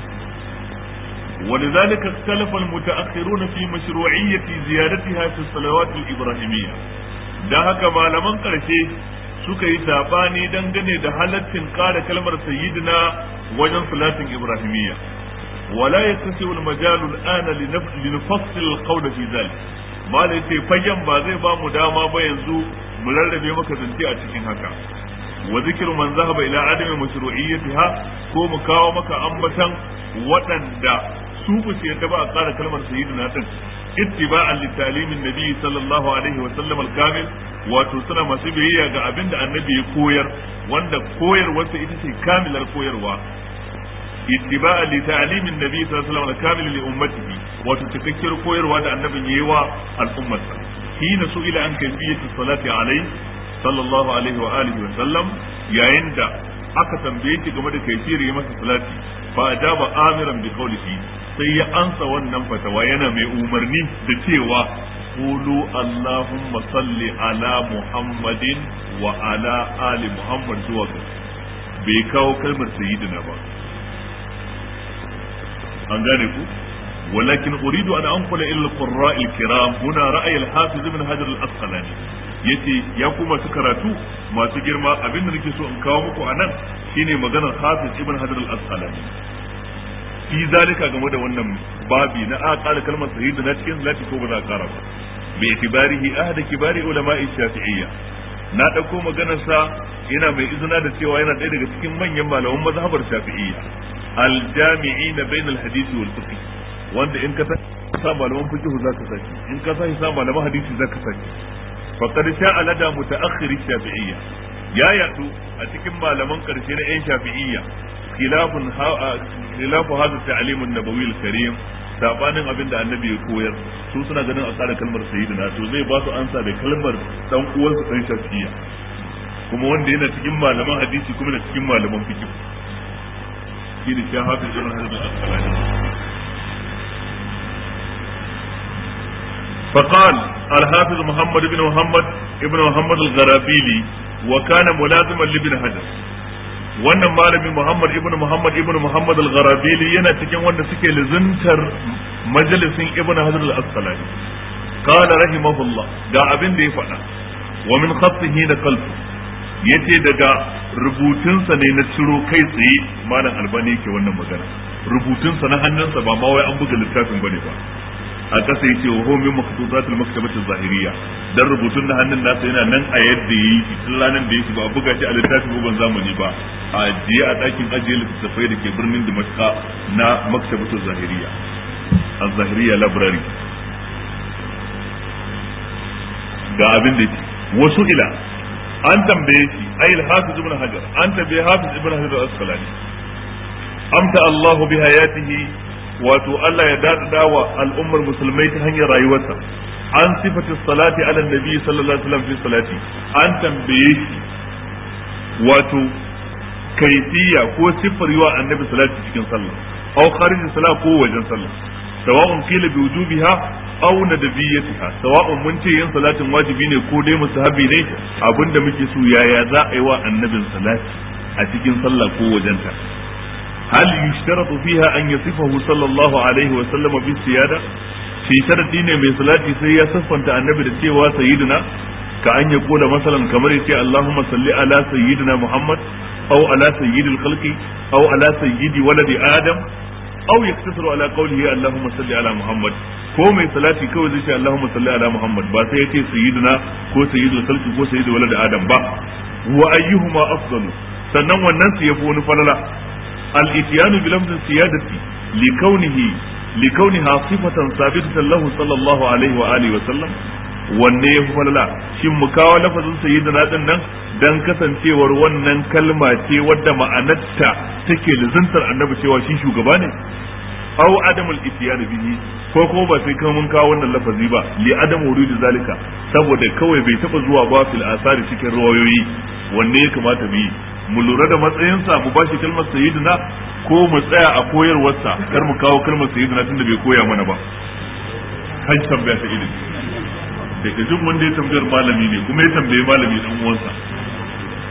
ولذلك اختلف المتأخرون في مشروعية زيادتها في الصلوات الإبراهيمية da haka malaman ƙarshe suka yi sabani dangane da halaccin ƙara kalmar sayyidina wajen salatin ibrahimiyya wala yattasi'u al-majalu al-ana li nufassil al-qawl fi dhalik mala yace fayyan ba zai ba mu dama ba yanzu mu rarrabe maka zance a cikin haka wa zikru man zahaba ila adami mashru'iyyatiha ko mu kawo maka ambatan waɗanda su ba su yadda ba a ƙara kalmar sayyidina din ittiba'an li talimin nabi sallallahu alaihi wa sallam al-kamil wato suna masu biyayya ga abin da annabi ya koyar wanda koyarwarsa ita ce kamilar koyarwa ittiba'an li ta'limin nabi sallallahu alaihi wa sallam al-kamil li ummatihi wato cikakkiyar koyarwa da annabin yayi wa al'ummarsa hina su'ila an kayfiyati salati alaihi sallallahu alaihi wa alihi wa sallam yayin da aka tambaye shi game da kaifiyar yi masa salati fa ajaba amiran bi qawlihi sai ya ansa wannan fatawa yana mai umarni da cewa qulu allahumma salli ala muhammadin wa ala ali muhammad zuwa ga bai kawo kalmar sayyidina ba an gane ku ولكن أريد أن أنقل إلى القراء الكرام هنا رأي الحافظ ابن حجر الأسقلاني yace ya kuma su karatu masu girma abin da nake so in kawo muku a nan shine maganar hafiz ibn hajar al-asqalani fi zalika game da wannan babi na a ƙara kalmar sahih na cikin zati ko ba za a ƙara ba bi itibarihi ahad kibari ulama'i shafi'iyya na dauko maganar sa yana mai izina da cewa yana ɗaya daga cikin manyan malaman mazhabar shafi'iyya al-jami'ina bainal hadisi wal fiqh wanda in ka sa malaman fiqh zaka saki in ka sa malaman hadisi zaka saki faqad sha'a lada mutaakhir shafi'iyya ya yadu a cikin malaman karshe na yan shafi'iyya khilafun khilafu hadha ta'lim an-nabawi al-karim sabanin abin da annabi ya koyar su suna ganin a tsara kalmar sayyidina to zai ba su ansa da kalmar dan uwansu dan shafi'iyya kuma wanda yana cikin malaman hadisi kuma yana cikin malaman fiqh shi ne shi hafiz ibn hajar al-asqalani فقال الحافظ محمد بن محمد ابن محمد الغرابيلي وكان ملازما لابن حجر wannan malami Muhammad ibn Muhammad ibn Muhammad al-Gharabili yana cikin wanda suke lizuntar majalisin Ibn Hajar al-Asqalani qala rahimahullah ga abin da ya faɗa wa min khattihi da qalbi yace daga rubutunsa ne na ciro kai tsaye malam Albani yake wannan magana rubutunsa na hannunsa ba ma wai an buga littafin bane ba a ƙasa ya ce wa homin maktubatul maktabatin zahiriya dan rubutun na hannun nasa yana nan a yadda ya yi tun ranar da yake ba a buga shi a littafin bugun zamani ba a ajiye a ɗakin ajiye littattafai da ke birnin Damascus na maktabatul zahiriya a zahiriya library ga abin da yake wasu ila an tambaye shi ayil hafiz ibn hajar an tambaye hafiz ibn hajar al-asqalani amta Allahu bi hayatihi wato Allah ya dadada wa al'ummar musulmai ta hanyar rayuwarsa an sifata salati ala nabi sallallahu alaihi wasallam fi salati an tambaye shi wato kaifiya ko siffar yiwa annabi salati cikin sallah aw kharij salat ko wajen sallah sawa'un qila bi wujubiha aw nadbiyatiha sawa'un mun ce yin salatin wajibi ne ko dai musahabi ne abinda muke so yaya za a yi wa annabin salati a cikin sallah ko wajenta هل يشترط فيها أن يصفه صلى الله عليه وسلم بالسيادة في شرط دين من صلاتي سي صفا النبي لتيوا سيدنا كأن يقول مثلا كما يتي اللهم صل على سيدنا محمد أو على سيد الخلق أو على سيد ولد آدم أو يقتصر على قوله اللهم صل على محمد ko mai salati kawai zai ce Allahumma salli ala Muhammad ba sai yace sayyidina ko sayyidul khalqi ko sayyidul walad adam ba wa ayyuhuma afdalu sannan wannan su yafi wani falala الاتيان بلفظ السيادة لكونه لكونها صفة ثابتة له صلى الله عليه وآله وسلم wanne ya fi falala shin mu kawo lafazin sayyidina din nan dan kasancewar wannan kalma ce wadda ma'anarta take lizantar annabi cewa shi shugaba ne aw adamul ityan bihi ko ko ba sai kan mun kawo wannan lafazi ba li adam wurudi zalika saboda kawai bai taba zuwa ba fil asari cikin rawayoyi wanne ya kamata mu yi mu lura da matsayinsa mu bashi kalmar sayyidina ko mu tsaya a koyarwarsa kar mu kawo kalmar sayyidina tunda bai koya mana ba kan tambaya ta ilimi daga jin wanda ya tambayar malami ne kuma ya tambaye malami dan uwansa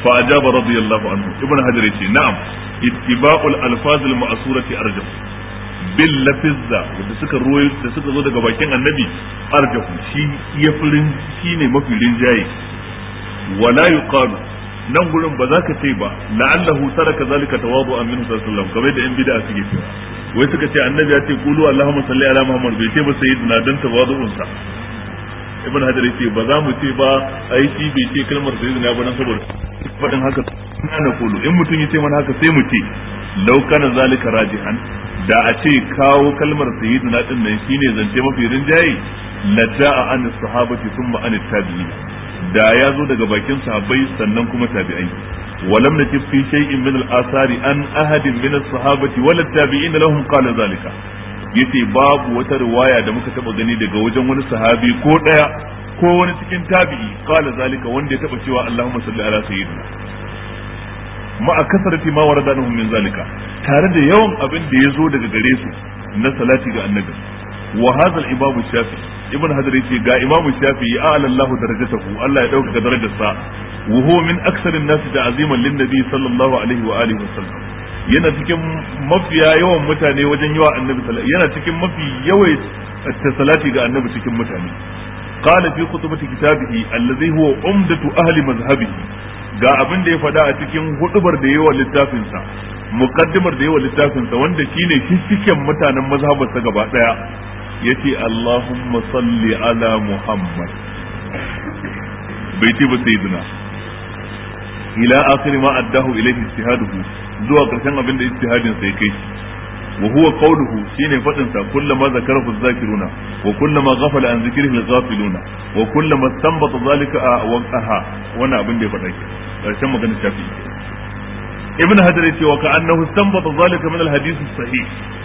fa ajaba radiyallahu anhu ibn hajar yace na'am ittiba'ul alfaz al ma'surati arjah bil lafizza wanda suka ruwayo da suka zo daga bakin annabi arjahu shi ya furin shine mafi rinjaye wala yuqalu nan gurin ba za ka ce ba la'allahu taraka zalika tawadu'an minhu sallallahu alaihi wasallam kamar da yan bid'a suke cewa wai suka ce annabi ya ce qulu allahumma salli ala muhammad bai ce ba sayyidina dan tawadu'un sa ibn hajar yace ba za mu ce ba ai shi bai ce kalmar sayyidina ba nan saboda fadin haka na kulu in mutum ya ce mana haka sai mu ce law kana zalika rajihan da a ce kawo kalmar sayyidina din nan shine zance mafi rinjaye la ja'a an sahabati thumma an tabi'in da ya zo daga bakin sahabbai sannan kuma tabi'ai ولم نجد في شيء من الآثار أن أحد من الصحابة ولا التابعين لهم قال ذلك yace babu wata riwaya da muka taba gani daga wajen wani sahabi ko daya ko wani cikin tabi'i qala zalika wanda ya taba cewa Allahumma salli ala sayyidina ma a kasarati ma warada min zalika tare da yawan abin da ya zo daga gare su na salati ga annabi wa hadha al-imam shafi ibn hajar yace ga imam shafi ya ala Allah darajatahu Allah ya dauka darajarsa wa huwa min aksar an-nas ta'ziman lin-nabi sallallahu alaihi wa alihi wasallam yana cikin mafiya yawan mutane wajen yawa annabi sallallahu yana cikin mafi yawai salati ga annabi cikin mutane qala fi khutbati kitabihi allazi huwa umdatu ahli mazhabihi ga abin da ya faɗa a cikin hudubar da yawa littafin sa muqaddimar da yawa littafin sa wanda shine cikin mutanen mazhabarsa gaba daya yace Allahumma salli ala Muhammad bai ce ba sayyidina ila akhir ma addahu ilayhi ijtihaduhu zuwa karshen abin da ijtihadin sai kai wa huwa qawluhu shine fadin sa kullama zakarahu zakiruna wa kullama ghafala an zikrihi al-ghafiluna wa kullama istanbata zalika wa aha wannan abin da ya faɗa ke karshen maganar shafi ibn hajar yace wa ka'annahu istanbata zalika min al-hadith sahih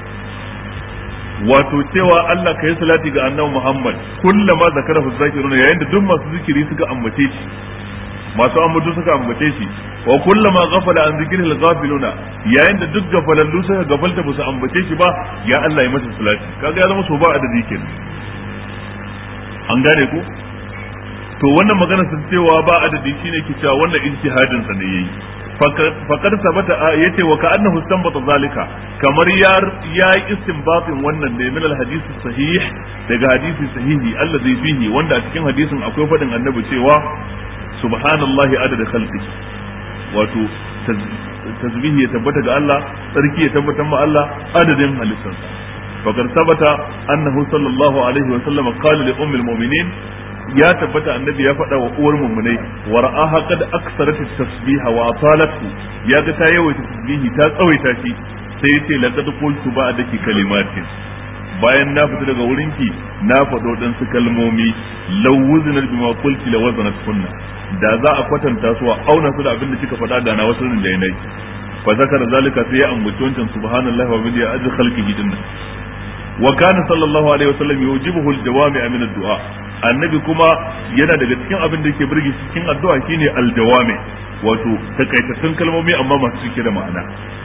wato cewa Allah ka yi salati ga annabi Muhammad kullama zakarahu zakiruna yayin da duk masu zikiri suka ambace shi masu ambato suka ambace shi wa kullama ghafala an zikril ghafiluna yayin da duk gafalallu suka gafalta ba su ambace shi ba ya Allah ya masa salati kaga ya zama so ba adadi kenan an gane ku to wannan magana sun cewa ba adadi shine ke cewa wannan ijtihadin sa ne yayi faqad sabata yace wa ka annahu istanbata zalika kamar ya ya istinbatin wannan ne min alhadith sahih daga hadisi sahihi allazi fihi wanda a cikin hadisin akwai fadin annabi cewa subhanallahi adada khalqi wato tasbihi ya tabbata ga Allah sarki ya tabbata ma Allah adadin halittarsa fakar sabata annahu sallallahu alaihi wa sallam qala li ummil mu'minin ya tabbata annabi ya faɗa wa uwar mummunai wa ra'aha qad aksarat at-tasbiha wa atalatu ya ga ta yawaita tasbihi ta tsawaita shi sai yace laqad qultu ba'daki kalimatin bayan na fita daga wurinki na faɗo dan su kalmomi law wuzna bima qulti la wazanat kunna da za a kwatanta su a auna su da abin da kika faɗa da na wasu da yanai fa zakara zalika sai ya ambaci wancan subhanallahi wa bihamdihi ajr khalqihi dinna wa kana sallallahu alaihi wasallam yujibuhu aljawami min ad-du'a annabi kuma yana daga cikin abin da yake burge cikin addu'a shine aljawami wato takaitattun kalmomi amma masu cike da ma'ana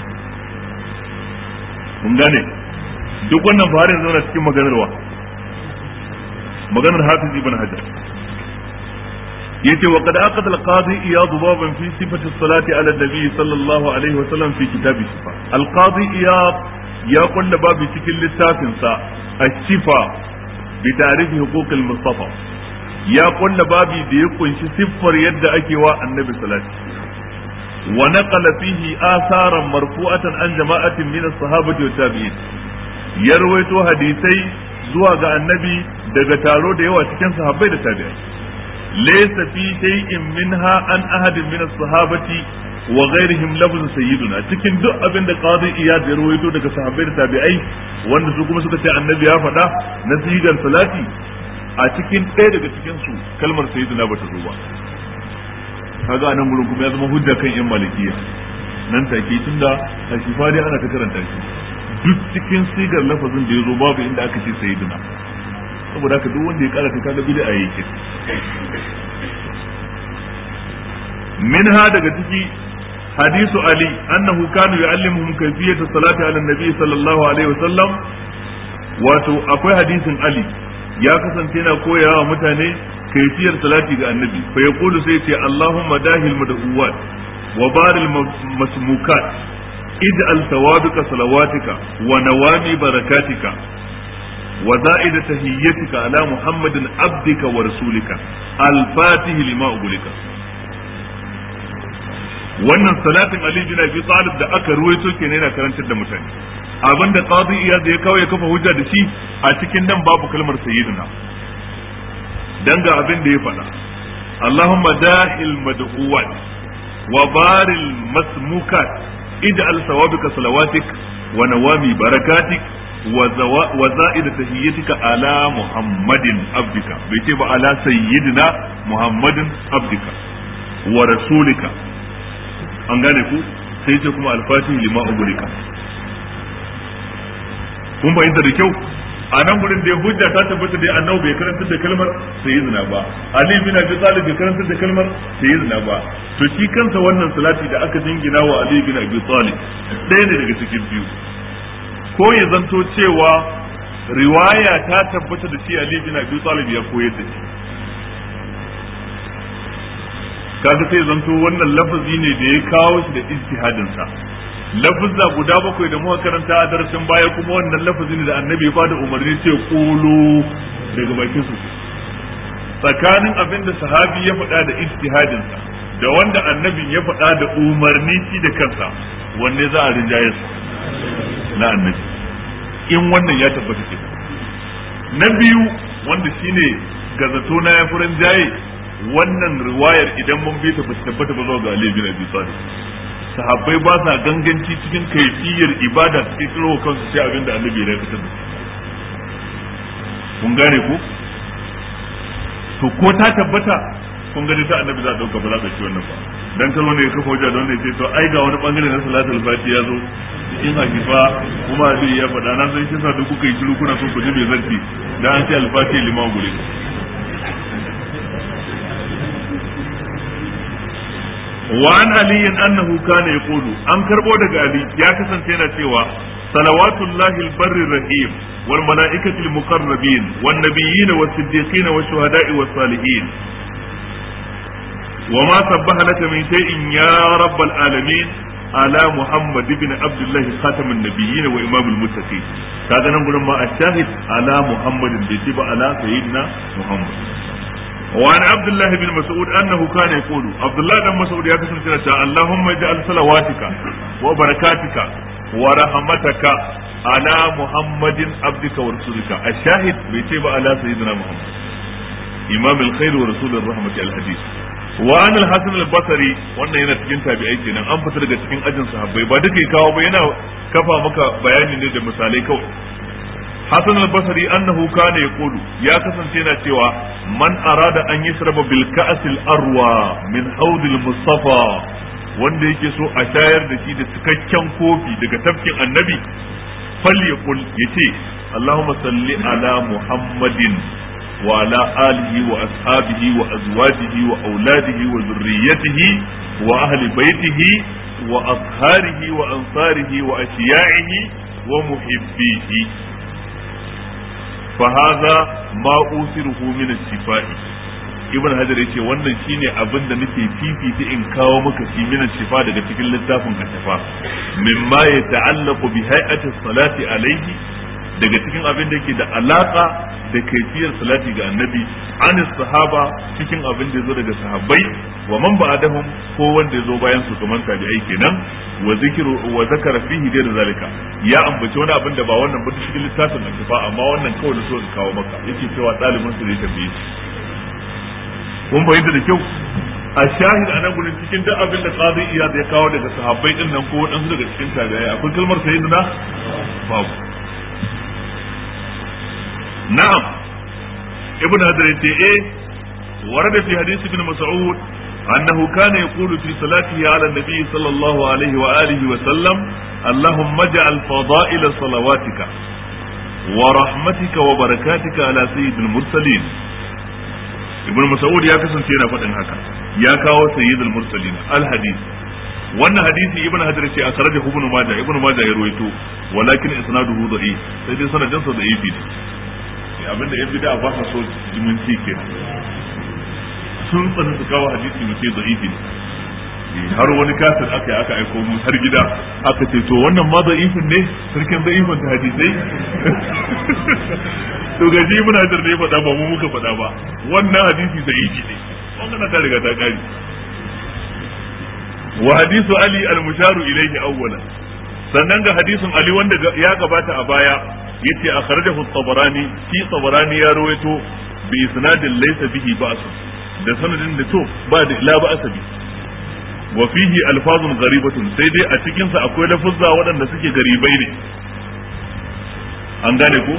mun gane duk wannan farin zauna cikin maganarwa maganar hafiz ibn hajar yace wa qad aqada al-qadi iyad baban fi sifati as-salati ala an-nabi sallallahu alaihi wa sallam fi kitabi shifa al-qadi iyad ya kulla babu cikin littafin sa ash-shifa bi ta'rifi huquq al-mustafa ya kulla babi da ya kunshi siffar yadda ake wa annabi salati wa naqala fihi atharan marfu'atan an jama'atin min as-sahabati wa tabi'in ya rawaito hadisai zuwa ga annabi daga taro da yawa cikin sahabbai da tabi'ai laysa fi shay'in minha an ahadin min as-sahabati wa ghairihim lafzu sayyiduna cikin duk abin da qadi iyad ya rawaito daga sahabbai da tabi'ai wanda su kuma suka ce annabi ya faɗa na sigar salati a cikin ɗaya daga cikin su kalmar sayyiduna bata zo ba kaga anan gurin kuma ya zama hujja kan yan malikiya nan take tunda a shifa dai ana ta karanta shi duk cikin sigar lafazin da ya zo babu inda aka ce sayyiduna saboda haka duk wanda ya karata kaga bid'a yake minha daga ciki hadisu ali annahu kanu yu'allimuhum kayfiyata salati ala nabi sallallahu alaihi wasallam wato akwai hadisin ali ya kasance yana koyawa mutane kaifiyar salati ga annabi fa yaqulu sai ce allahumma dahil madhuwat وبار المسموكات اجعل ثوابك صلواتك ونوامي بركاتك وزائد تهيتك على محمد عبدك ورسولك الفاتح لما أغلق wannan salatin Ali bin Abi Talib da aka ruwaito kenan yana karantar da mutane abinda qadi iyad ya kawo ya kafa hujja da shi a cikin nan babu kalmar sayyidina dan ga abin da ya faɗa Allahumma dahil mad'uwat wa baril masmukat ij'al sawabika salawatik wa nawami barakatik wa za'id tahiyyatika ala muhammadin abdika bai ce ba ala sayyidina muhammadin abdika wa rasulika an gane ku sai ce kuma alfatih lima ugulika kun fahimta da kyau a nan gurin da hujja ta tabbata da annabi bai karantar da kalmar sayyidina ba ali bin abi talib bai karantar da kalmar sayyidina ba to shi kansa wannan salati da aka jingina wa ali bin abi talib ɗaya ne daga cikin biyu ko ya zanto cewa riwaya ta tabbata da shi ali bin abi talib ya koyar da shi kaga sai zanto wannan lafazi ne da ya kawo shi da ijtihadin sa lafazza guda bakwai da muka karanta a darasin baya kuma wannan lafazi ne da annabi ya bada umarni ce kulu daga bakin su tsakanin abin da sahabi ya faɗa da ijtihadin sa da wanda annabin ya faɗa da umarni shi da kansa wanne za a rinjaye su na annabi in wannan ya tabbata ke na biyu wanda shine gazato na ya furan jaye wannan riwayar idan mun bi ta tabbata ba zuwa ga Ali bin Abi Talib sahabbai ba sa ganganci cikin kaifiyar ibada suke kiro kansu sai abin da annabi ya fitar da kun gane ku to ko ta tabbata kun gani ta annabi za a dauka ba za a dauki wannan ba dan kalmo ne ya kafa wajen don ne sai to ai ga wani bangare na salatul fati ya zo cikin hakifa kuma Ali ya faɗa na san kisa da kuka yi shiru kuna son ku ji mai zanti dan an ce al-fati liman gure وعن علي أنه كان يقول أن كربو دق علي يا كسن تينا تيوا صلوات الله البر الرحيم والملائكة المقربين والنبيين والصديقين والشهداء والصالحين وما سبح لك من شيء يا رب العالمين على محمد بن عبد الله خاتم النبيين وإمام المتقين كذا نقول ما الشاهد على محمد بيجيب على سيدنا محمد وعن عبد الله بن مسعود انه كان يقول عبد الله بن مسعود يا كسر cewa اللهم اجعل صلواتك وبركاتك ورحمتك على محمد عبدك ورسولك الشاهد بيتي على سيدنا محمد امام الخير ورسول الرحمه الحديث وعن الحسن البصري wannan yana cikin tabi'ai kenan an fita daga cikin ajin sahabbai ba duka kawo ba yana kafa maka bayani ne da misalai kawai حسن البصري أنه كان يقول يا كسن تينا تيوا من أراد أن يشرب بالكأس الأروى من حوض المصطفى wanda yake so a shayar da shi da cikakken kofi daga tafkin annabi falyakul yace Allahumma salli ala Muhammadin wa ala alihi wa ashabihi wa azwajihi wa auladihi wa zurriyyatihi wa ahli baitihi wa asharihi wa ansarihi wa ashiya'ihi wa muhibbihi fahaza ma usiruhu min shifai ibn hajar yace wannan shine abin da nake fifita in kawo maka shi min shifa daga cikin littafin kashafa mimma ya ta'allaqu bi hay'ati salati alayhi daga cikin abin da yake da alaka da kaifiyar salati ga annabi an sahaba cikin abin da yazo daga sahabbai wa man ba'dahum ko wanda yazo bayan su kamar tabi'ai kenan wa zikru wa zakara fihi da zalika ya ambaci wani abin da ba wannan ba cikin littafin al-kifa amma wannan kawai da so in kawo maka yake cewa dalibin su ne tambaye shi kun bayyana da kyau a shahid a nan gurin cikin duk abin da qadi iyad ya kawo daga sahabbai din nan ko wadansu daga cikin tabi'ai akwai kalmar sayyidina babu na'am ibn hadar yace eh warada fi hadisi ibn mas'ud أنه كان يقول في صلاته على النبي صلى الله عليه وآله وسلم اللهم اجعل فضائل صلواتك ورحمتك وبركاتك على سيد المرسلين ابن مسعود يا كسن تينا فدin haka ya kawo sayyidul mursalin al hadith wannan hadisi ibn hajar ce akhrajahu ibn majah ibn majah ya ruwaito walakin isnaduhu da'if sai dai sanadin sa da'ifi ne abinda ya bida ba sa so jiminci kenan sun tsani su kawo hadisi mu ce da'ifi ne har wani kasar aka yi aka aiko mu har gida aka ce to wannan ma da'ifin ne sarkin da'ifin ta hadisai to gaji ibn hajar ne faɗa ba mu muka faɗa ba wannan hadisi da'ifi ne wannan ta riga ta kare wa hadisu ali al-musharu ilayhi awwalan sannan ga hadisin ali wanda ya gabata a baya yace akhrajahu at-tabarani fi tabarani ya rawaito bi isnadin laysa bihi ba's da sanadin da to ba da la ba'sa bi wa fihi alfazun gharibatun sai dai a cikin sa akwai lafuzza waɗanda suke garibai ne an gane ko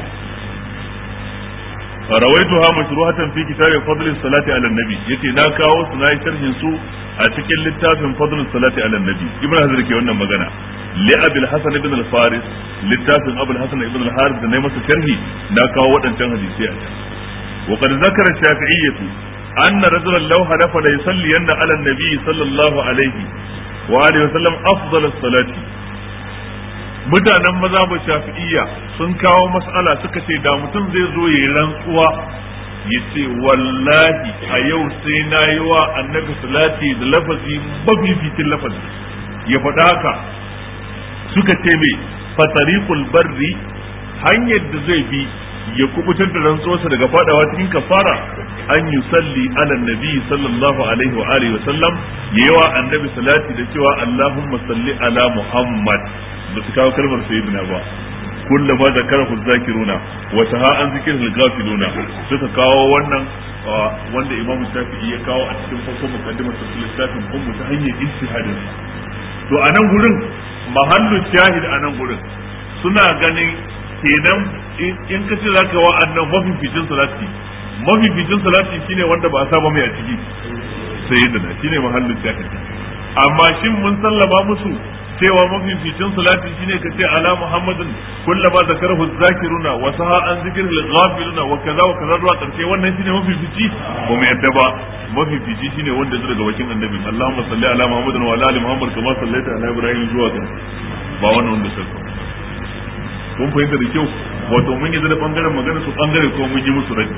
rawaituha mashruhatan fi kitabi fadl salati ala nabi yace na kawo su na sharhin su a cikin littafin fadl salati ala nabi ibn hazar ke wannan magana li abil hasan ibn al faris littafin abul hasan ibn al haris da nayi masa sharhi na kawo waɗancan hadisi a can wa qad zakara shafi'iyyatu anna rajulan law hadafa la yusalliyanna ala nabi sallallahu alaihi wa alihi wa sallam afdal salati mutanen mazhabin shafi'iyya sun kawo mas'ala suka ce da mutum zai zo ya rantsuwa ya ce wallahi a yau sai na yi wa annabi salati da lafazi mafificin lafazi ya faɗa haka suka ce mai fatariqul barri hanyar da zai bi ya kubutar da rantsuwarsa daga fadawa cikin kafara an yi salli ala nabi sallallahu alaihi wa alihi wa sallam yawa annabi salati da cewa allahumma salli ala muhammad ba su kawo kalmar sayyidina ba kulla ma zakarahu zakiruna wa taha an zikril ghafiluna suka kawo wannan wanda imam shafi'i ya kawo a cikin farkon mukaddimar sa littafin ummu ta hanyar ijtihadin to a nan gurin mahallu shahid a nan gurin suna ganin kenan in ka ce zaka wa annan mafificin salati mafificin salati shine wanda ba a saba mai a ciki sayyidina shine mahallu shahid amma shin mun sallama musu cewa mafificin salati shine ka ce ala muhammadin kullama zakarahu zakiruna wa saha an zikril ghafiluna wa kaza wa kaza zuwa karshe wannan shine mafifici ba mu yadda ba mafifici shine wanda zai daga bakin annabi Allahumma salli ala muhammadin wa ala ali muhammad kama sallaita ala ibrahim zuwa ga ba wannan wanda sai kun fahimta da kyau wato mun yi da bangaren magana su bangare ko mun yi musu rai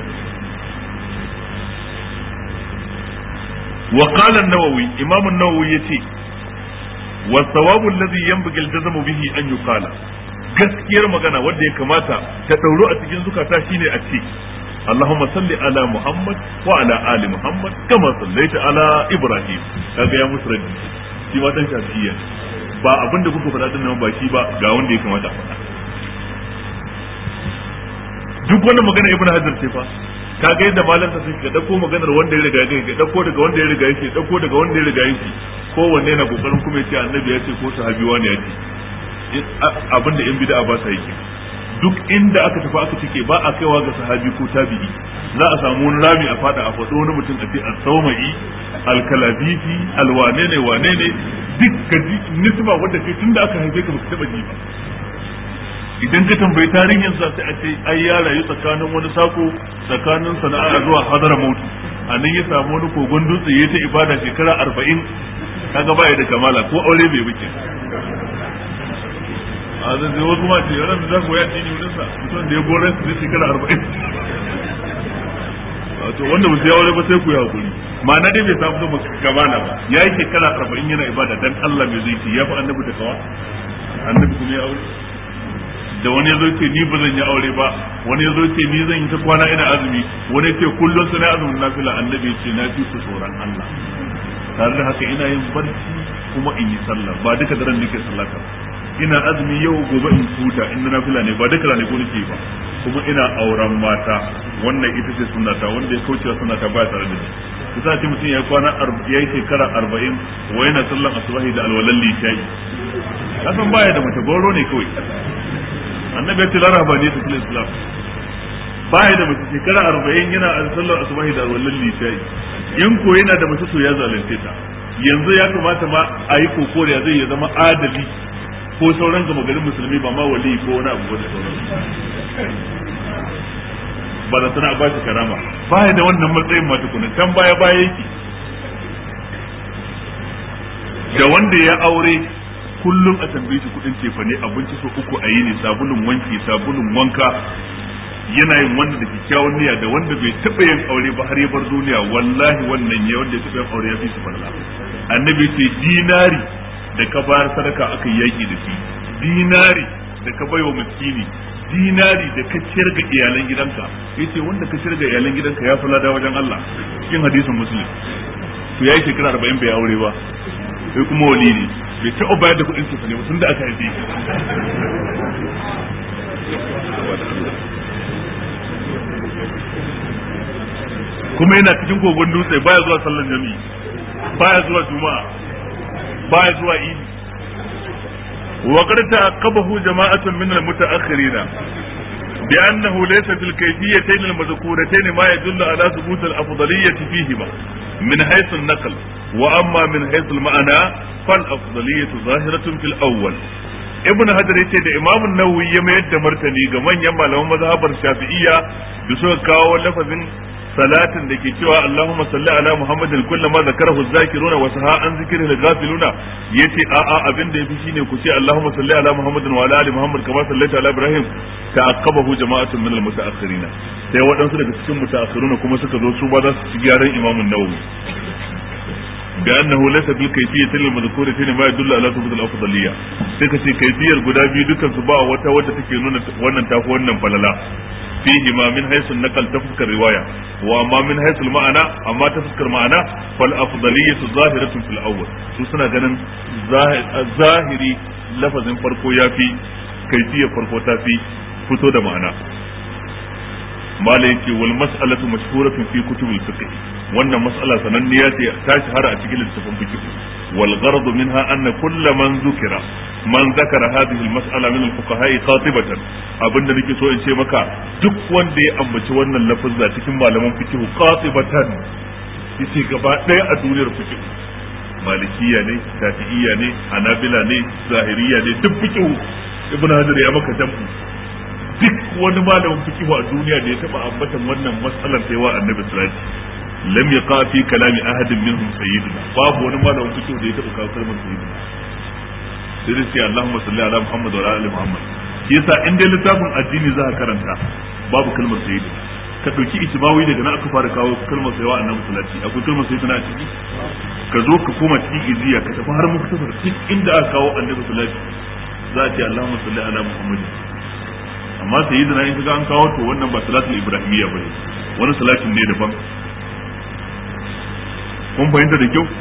وقال النووي إمام النووي يتي والثواب الذي ينبغي الجزم به أن يقال gaskiyar magana wanda ya kamata ta ɗauro a cikin zukata shine a ce Allahumma salli ala Muhammad wa ala ali Muhammad kama sallaita ala Ibrahim kaga ya musu raddi shi ma dan shafi'iyya ba abin da kuka faɗa dinnan ba shi ba ga wanda ya kamata a faɗa duk wannan magana Ibn Hajar ce fa kaga yadda malam ta suke dauko maganar wanda ya riga yake dauko daga wanda ya riga yake dauko daga wanda ya riga yake kowanne yana kokarin kuma ya ce annabi ya ce ko sahabi wani ya ce abinda yan bid'a ba sa yake duk inda aka tafi aka cike ba a kaiwa ga sahabi ko tabi'i za a samu wani rami a fada a faɗo wani mutum a ce al-sawmai al-kalabisi al-wane ne wane ne duk ka ji nisba wanda kai tunda aka haife ka baka taba ji ba idan ka tambayi tarihin sa sai a ce ai ya rayu tsakanin wani sako tsakanin sana'a zuwa hadara mautu a nan ya samu wani kogon dutse ya ta ibada shekara arba'in kaga baya da kamala ko aure bai wuce a zai zai wasu ma ce ran da za ku ya dini wurin sa mutum da ya gore su zai shekara arba'in wato wanda ba su ya aure ba sai ku yi hakuri ma'ana dai bai samu zama kamala ba ya yi shekara arba'in yana ibada dan Allah mai zai ce ya fi annabi da kawa annabi kuma ya aure da wani ya zo ce ni ba zan yi aure ba wani ya zo ce ni zan yi ta kwana ina azumi wani ce kullum suna azumin nafila annabi ce na fi ku tsoron Allah tare da haka ina yin barci kuma in yi sallah ba duka daren nake sallata ina azumi yau gobe in huta in na nafila ne ba duka ranaku nake ba kuma ina auren mata wannan ita ce sunnata wanda ya kaucewa sunnata ba tare da ni kusa ce mutum ya kwana ya yi shekara arba'in wa yana sallan asubahi da alwalan lishayi kasan baya da mace goro ne kawai annabi ya ce la rahabani ta fil islam baya da mace shekara arba'in yana a sallar asubahi da wallan lishayi in ko yana da mace to ya zalunce ta yanzu ya kamata ma a yi koko da zai ya zama adali ko sauran gama garin musulmi ba ma wali ko wani abu da sauran ba da sana ba shi karama baya da wannan matsayin ma tukuna can baya baya yake da wanda ya aure kullum a tambaye shi kudin cefa ne abinci so uku a yi ne sabulun wanki sabulun wanka yana yin wanda da kyakkyawan niyya da wanda bai taɓa yin aure ba har ya bar duniya wallahi wannan ya wanda ya taɓa yin aure ya fi su falla annabi ce dinari da ka bayar sadaka aka yi yaki da shi dinari da ka baiwa miskini dinari da ka ciyar ga iyalan gidanka yace wanda ka ciyar ga iyalan gidanka ya fi lada wajen Allah cikin hadisin muslim to yayi shekara 40 bai aure ba sai kuma wali ne bai taɓa bayar da kuɗin sa ne ba tun da aka haife kuma yana cikin kogon dutse baya zuwa sallan jami'i baya zuwa juma'a baya zuwa idi وقد تعقبه جماعة من المتأخرين بأنه ليس في الكيفيتين المذكورتين ما يدل على ثبوت الأفضلية فيهما من حيث النقل وأما من حيث المعنى فالأفضلية ظاهرة في الأول ibn hajar yace da imam nawawi ya mayar da martani ga manyan malaman mazhabar shafi'iyya da suka kawo lafazin salatin da ke cewa Allahumma salli ala Muhammadin kullu ma zakarahu zakiruna wa saha an zikrihi al-ghafiluna yace a a abin da yafi shine ku ce Allahumma salli ala Muhammadin wa ala ali Muhammad kama sallaita ala Ibrahim ta'aqqabahu jama'atun min al-muta'akhirin sai waɗansu daga cikin muta'akhiruna kuma suka zo su ba za su ci gyaran Imam Nawawi بأنه ليس بالكيفية المذكورة ما يدل على ثبوت الأفضلية sai ka ce kaifiyar guda biyu dukan su ba wata wadda take nuna wannan tafi wannan falala fihi ma min haythu naqal ta fuskar riwaya wa amma min haythu ma'ana amma ta fuskar ma'ana fal afdaliyatu zahiratun fil awwal su suna ganin zahiri lafazin farko yafi kaifiyar farko ta fi fito da ma'ana mala yake wal mas'alatu mashhuratun fi kutubil fiqh wannan mas'ala sananniya ce ta shahara a cikin littafin fiqh wal gharad minha anna kull man zukira man zakara hadhihi al mas'ala min al fuqaha qatibatan abinda nake so in ce maka duk wanda ya ambaci wannan lafazza cikin malaman fiqh qatibatan yace gaba daya a duniyar fiqh malikiya ne shafi'iyya ne hanabila ne zahiriya ne duk fiqh ibn hajar ya maka jam'u duk wani malamin fikihu a duniya da ya taba ambatan wannan matsalar sai wa annabi sallallahu lam yaqa fi kalami ahadin minhum sayyidina babu wani malamin fikihu da ya taba kawo kalmar sayyidina sai dai sai Allahumma salli ala Muhammad wa ala ali Muhammad shi yasa in dai littafin addini za ka karanta babu kalmar sayyidina ka dauki ijmawi daga nan aka fara kawo kalmar sayyidina annabi sallallahu akwai kalmar sayyidina a ciki ka zo ka koma cikin iziya ka tafi har muktasar duk inda aka kawo annabi sallallahu za a ce Allahumma salli ala Muhammad amma sai yi in kaga an kawo to wannan ba salatul ibrahimiyya bane wani salatin ne daban kun fahimta da kyau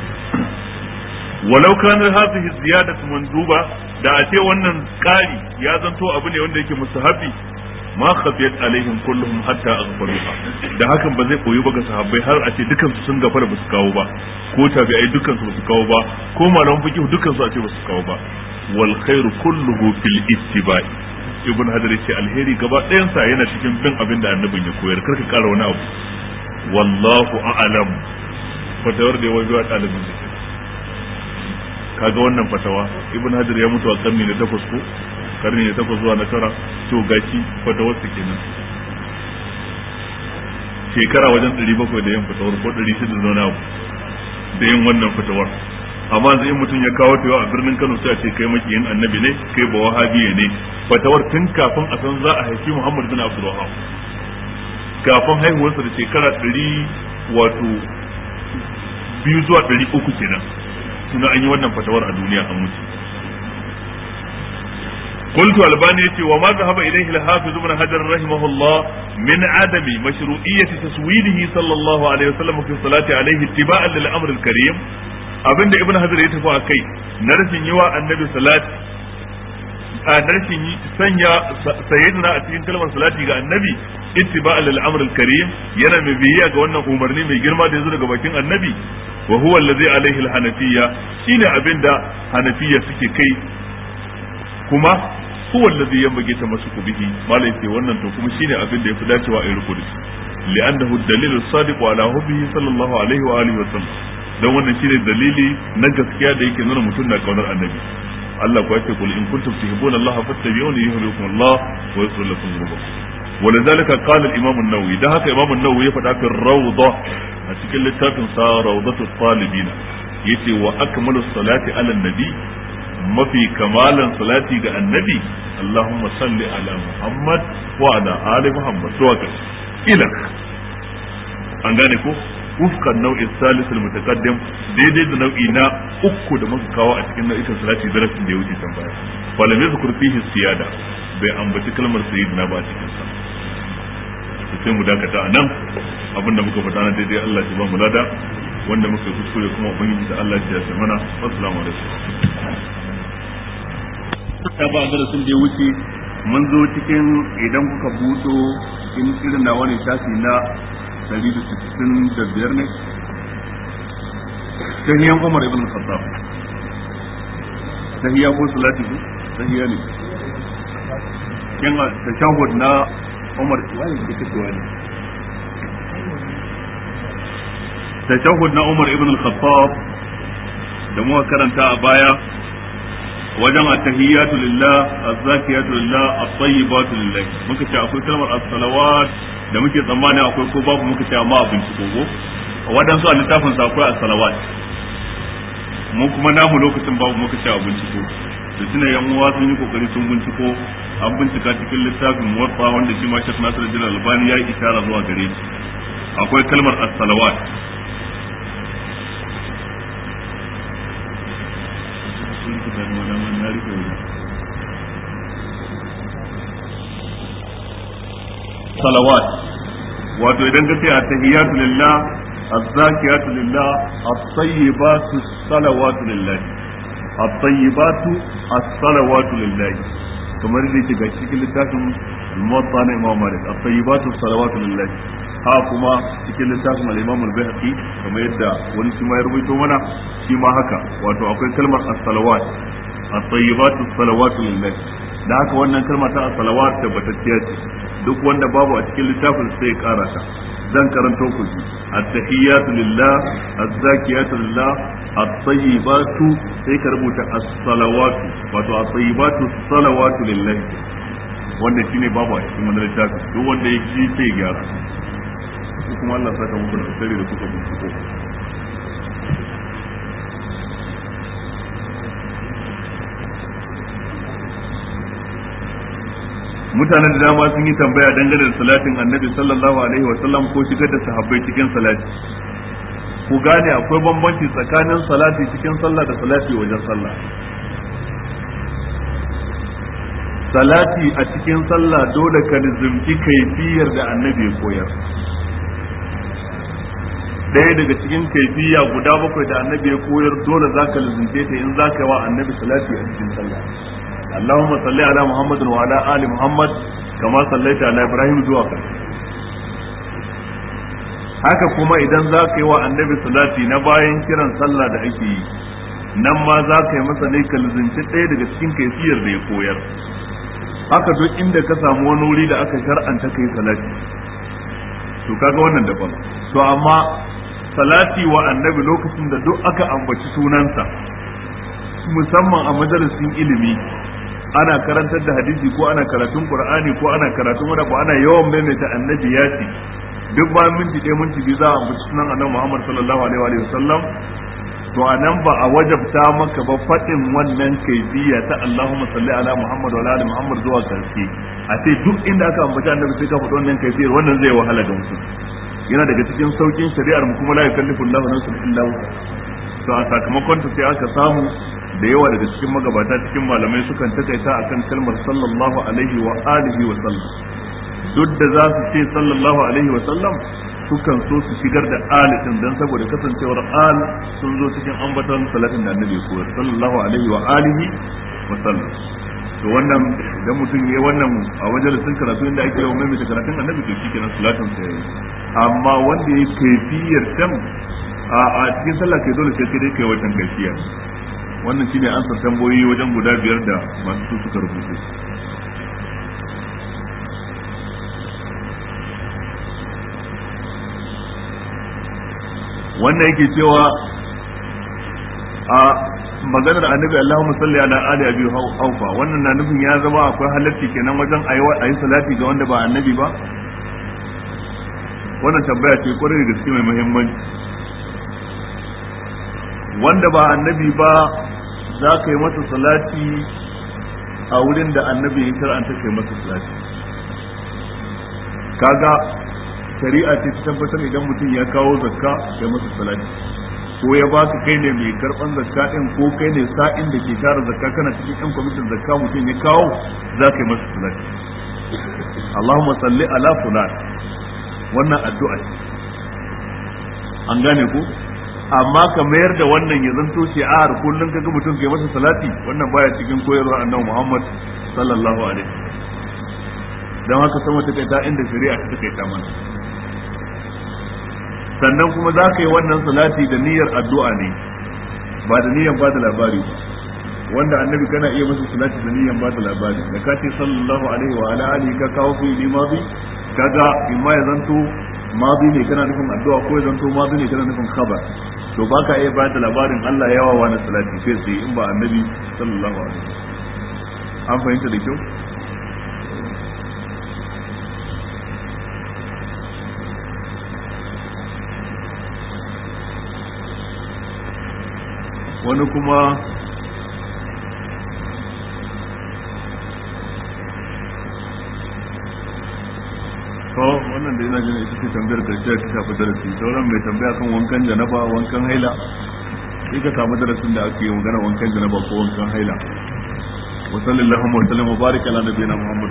walau kanar hadhihi ziyadatu manduba da a ce wannan kari ya zanto abu ne wanda yake mustahabi ma khafiyat alaihim kulluhum hatta aghfaruha da hakan ba zai koyi ba ga sahabbai har a ce dukan su sun gafara ba su kawo ba ko tabi'ai dukan su ba su kawo ba ko malaman fiqh dukan su a ce ba su kawo ba wal khairu kulluhu fil ittiba'i ibn hajar ce alheri gaba ɗayansa yana cikin bin abin da annabin ya koyar karka kara wani abu wallahu a'lam fatawar da ya wajen wa ɗalibin da kaga wannan fatawa ibn hajar ya mutu a karni na takwas ko karni na takwas zuwa na tara to gashi fatawar su kenan shekara wajen ɗari bakwai da yin fatawar ko ɗari shida da wani abu da yin wannan fatawar amma yanzu in mutum ya kawo ta a birnin Kano sai a ce kai makiyin annabi ne kai ba wahabiya ne fatawar tun kafin a san za a haifi Muhammad bin Abdul Wahhab kafin haihuwarsa da shekara ɗari wato biyu zuwa ɗari uku kenan suna an yi wannan fatawar a duniya an mutu قلت الباني يتي وما ذهب اليه الحافظ ابن حجر رحمه الله من عدم مشروعية تسويده صلى الله عليه وسلم في الصلاة عليه اتباعا للأمر الكريم abinda ibn hajar ya tafi a kai na rashin yi wa annabi salat a na rashin sanya sayyidina a cikin kalmar salati ga annabi ittiba lil amr al karim yana mai biyayya ga wannan umarni mai girma da yazo daga bakin annabi wa huwa allazi alaihi al hanafiyya shine abinda hanafiyya suke kai kuma huwa allazi yanbaghi tamassuku bihi malai ce wannan to kuma shine abinda yafi dacewa a yi riko da shi li'annahu ad-dalil as-sadiq ala hubbihi sallallahu alaihi wa alihi wa sallam dan wannan shine dalili na gaskiya da yake nuna mutum na kaunar annabi Allah kuwa yake kul in kuntum tuhibbuna Allah fattabi'uni yuhibbukum Allah wa yaghfir lakum dhunubakum ولذلك قال الامام النووي ده haka imam an-nawawi ya faɗa fi rawda a cikin littafin sa rawdatu talibin yace wa akmalu salati ala nabi mafi kamalan salati ga annabi Allahumma salli ala Muhammad wa ala ali Muhammad to ila an gane ko wufqan nau'in salisul mutaqaddim daidai da nau'i na uku da muka kawo a cikin nau'ikan salati darasin da ya wuce can baya falam yazkur fihi siyada bai ambaci kalmar sayyidina ba a cikin sa sai mu dakata a nan abinda muka faɗa na daidai Allah ya ba mu lada wanda muka yi kuskure kuma ubangiji da Allah ya ce mana assalamu alaikum ta ba darasin da ya wuce mun zo cikin idan kuka buɗo in irin na wani shafi na 165 ne tahiyan Umar ibn Khattab tahiya ko salati ko tahiya ne kin tashahhud na Umar wani da kake wani tashahhud na Umar ibn al-Khattab da muka karanta a baya wajen at-tahiyyatu lillah az-zakiyatu lillah at-tayyibatu lillah muka ce akwai kalmar as-salawat da muke tsammani akwai ko babu muka ce amma abin ci gogo wadansu a littafin sa akwai as-salawat mu kuma namu lokacin babu muka ce abin ci gogo da tuna yan uwa sun yi kokari sun binciko an bincika cikin littafin muwatta wanda shi ma Sheikh Nasiruddin Albani ya yi isharar zuwa gare shi akwai kalmar as-salawat salawat wato idan ka ce a tahiyatu lillah az-zakiyatu lillah at-tayyibatu salawatu lillah at-tayyibatu as-salawatu lillah kamar da yake ga cikin littafin al-muwatta na Imam Malik at-tayyibatu salawatu lillah ha kuma cikin littafin al-Imam al-Baihaqi kamar yadda wani shi ma ya rubuto mana shi ma haka wato akwai kalmar as-salawat at-tayyibatu salawatu lillah da haka wannan kalma ta as-salawat tabbatacciya ce duk wanda babu a cikin littafin sai ya kara ta zan karanto ku ji at-tahiyyatu lillah az-zakiyatu lillah at-tayyibatu sai ka rubuta as-salawatu wato at-tayyibatu salawatu lillah wanda shine babu a cikin wannan littafin duk wanda ya ji sai ya gyara kuma Allah saka muku da tsari da kuka binciko mutane da dama sun yi tambaya dangane da salatin annabi sallallahu alaihi wa sallam ko shigar da sahabbai cikin salati ku gane akwai bambanci tsakanin salati cikin sallah da salati wajen sallah salati a cikin sallah dole ka nizumci kaifiyar da annabi ya koyar ɗaya daga cikin kaifiya guda bakwai da annabi ya koyar dole za ka nizumce ta in za ka yi wa annabi salati a cikin sallah اللهم صل على محمد وعلى آل محمد كما صليت على إبراهيم zuwa ƙarshe haka kuma idan za ka yi wa annabi salati na bayan kiran sallah da ake yi nan ma za ka yi masa ne ka lizinci ɗaya daga cikin kaifiyar da ya koyar haka duk inda ka samu wani wuri da aka shar'anta kai salati to kaga wannan daban to amma salati wa annabi lokacin da duk aka ambaci sunansa musamman a majalisin ilimi ana karantar da hadisi ko ana karatun qur'ani ko ana karatun wani ko ana yawan maimaita annabi ya ce duk ba minti ɗaya minti biyu za a ambaci sunan annabi Muhammad sallallahu alaihi wa sallam to anan ba a wajabta maka ba faɗin wannan kaifiya ta Allahumma salli ala Muhammad wa ala Muhammad zuwa karshe a ce duk inda aka ambaci annabi sai ka faɗi wannan kaifiyar wannan zai wahala ga mutum yana daga cikin saukin shari'ar mu kuma la yukallifu Allahu nafsan illa wusa to a sakamakon ta sai aka samu da yawa daga cikin magabata cikin malamai sukan takaita akan kalmar sallallahu alaihi wa alihi wa sallam duk da za su ce sallallahu alaihi wa sallam sukan so su shigar da ali din dan saboda kasancewar al sun zo cikin ambaton salatin da annabi koyar sallallahu alaihi wa alihi wa sallam to wannan idan mutum yayi wannan a majalisin karatu inda ake yawan maimaita karatun annabi to shikenan salatin sa yayi amma wanda yayi kaifiyar can a cikin sallah kai dole sai kai kai wajen kaifiya wannan shine ansar tambayoyi wajen guda biyar da masu su suka rubuce wannan yake cewa a maganar annabi Allahumma salli ala ali abi haufa wannan na nufin ya zama akwai halarci kenan wajen ayi salati ga wanda ba annabi ba wannan tambaya ce kwarai da gaske mai muhimmanci wanda ba annabi ba za ka yi masa salati a wurin da annabi ya shar'anta kai masa salati kaga shari'a ce ta tabbatar idan mutum ya kawo zakka kai masa salati ko ya baka kai ne mai karban zakka din ko kai ne sa'in da ke tara zakka kana cikin yan kwamitin zakka mutum ya kawo za ka yi masa salati Allahumma salli ala fulan wannan addu'a ce an gane ko amma ka mayar da wannan ya zanto ce a har kullun kaga mutum kai masa salati wannan baya cikin koyarwar annabi Muhammad sallallahu alaihi dan haka sama ta kai ta inda shari'a ta kai ta mana sannan kuma za ka yi wannan salati da niyyar addu'a ne ba da niyyar ba da labari ba wanda annabi kana iya masa salati da niyyar ba da labari da ka ce sallallahu alaihi wa ala alihi ka kawo fi limazi kaga imma ya zanto mazi ne kana nufin addu'a ko ya zanto mazi ne kana nufin khabar to ba ka iya ba da labarin Allah yawa wani salati sai sai in ba annabi sallallahu alaihi an fahimta da kyau wani kuma to wannan da yana jin ita ce tambayar karshe ta shafi darasi sauran mai tambaya kan wankan janaba wankan haila sai ka samu darasin da ake yi magana wankan janaba ko wankan haila wa sallallahu wa sallam wa baraka ala nabiyina muhammad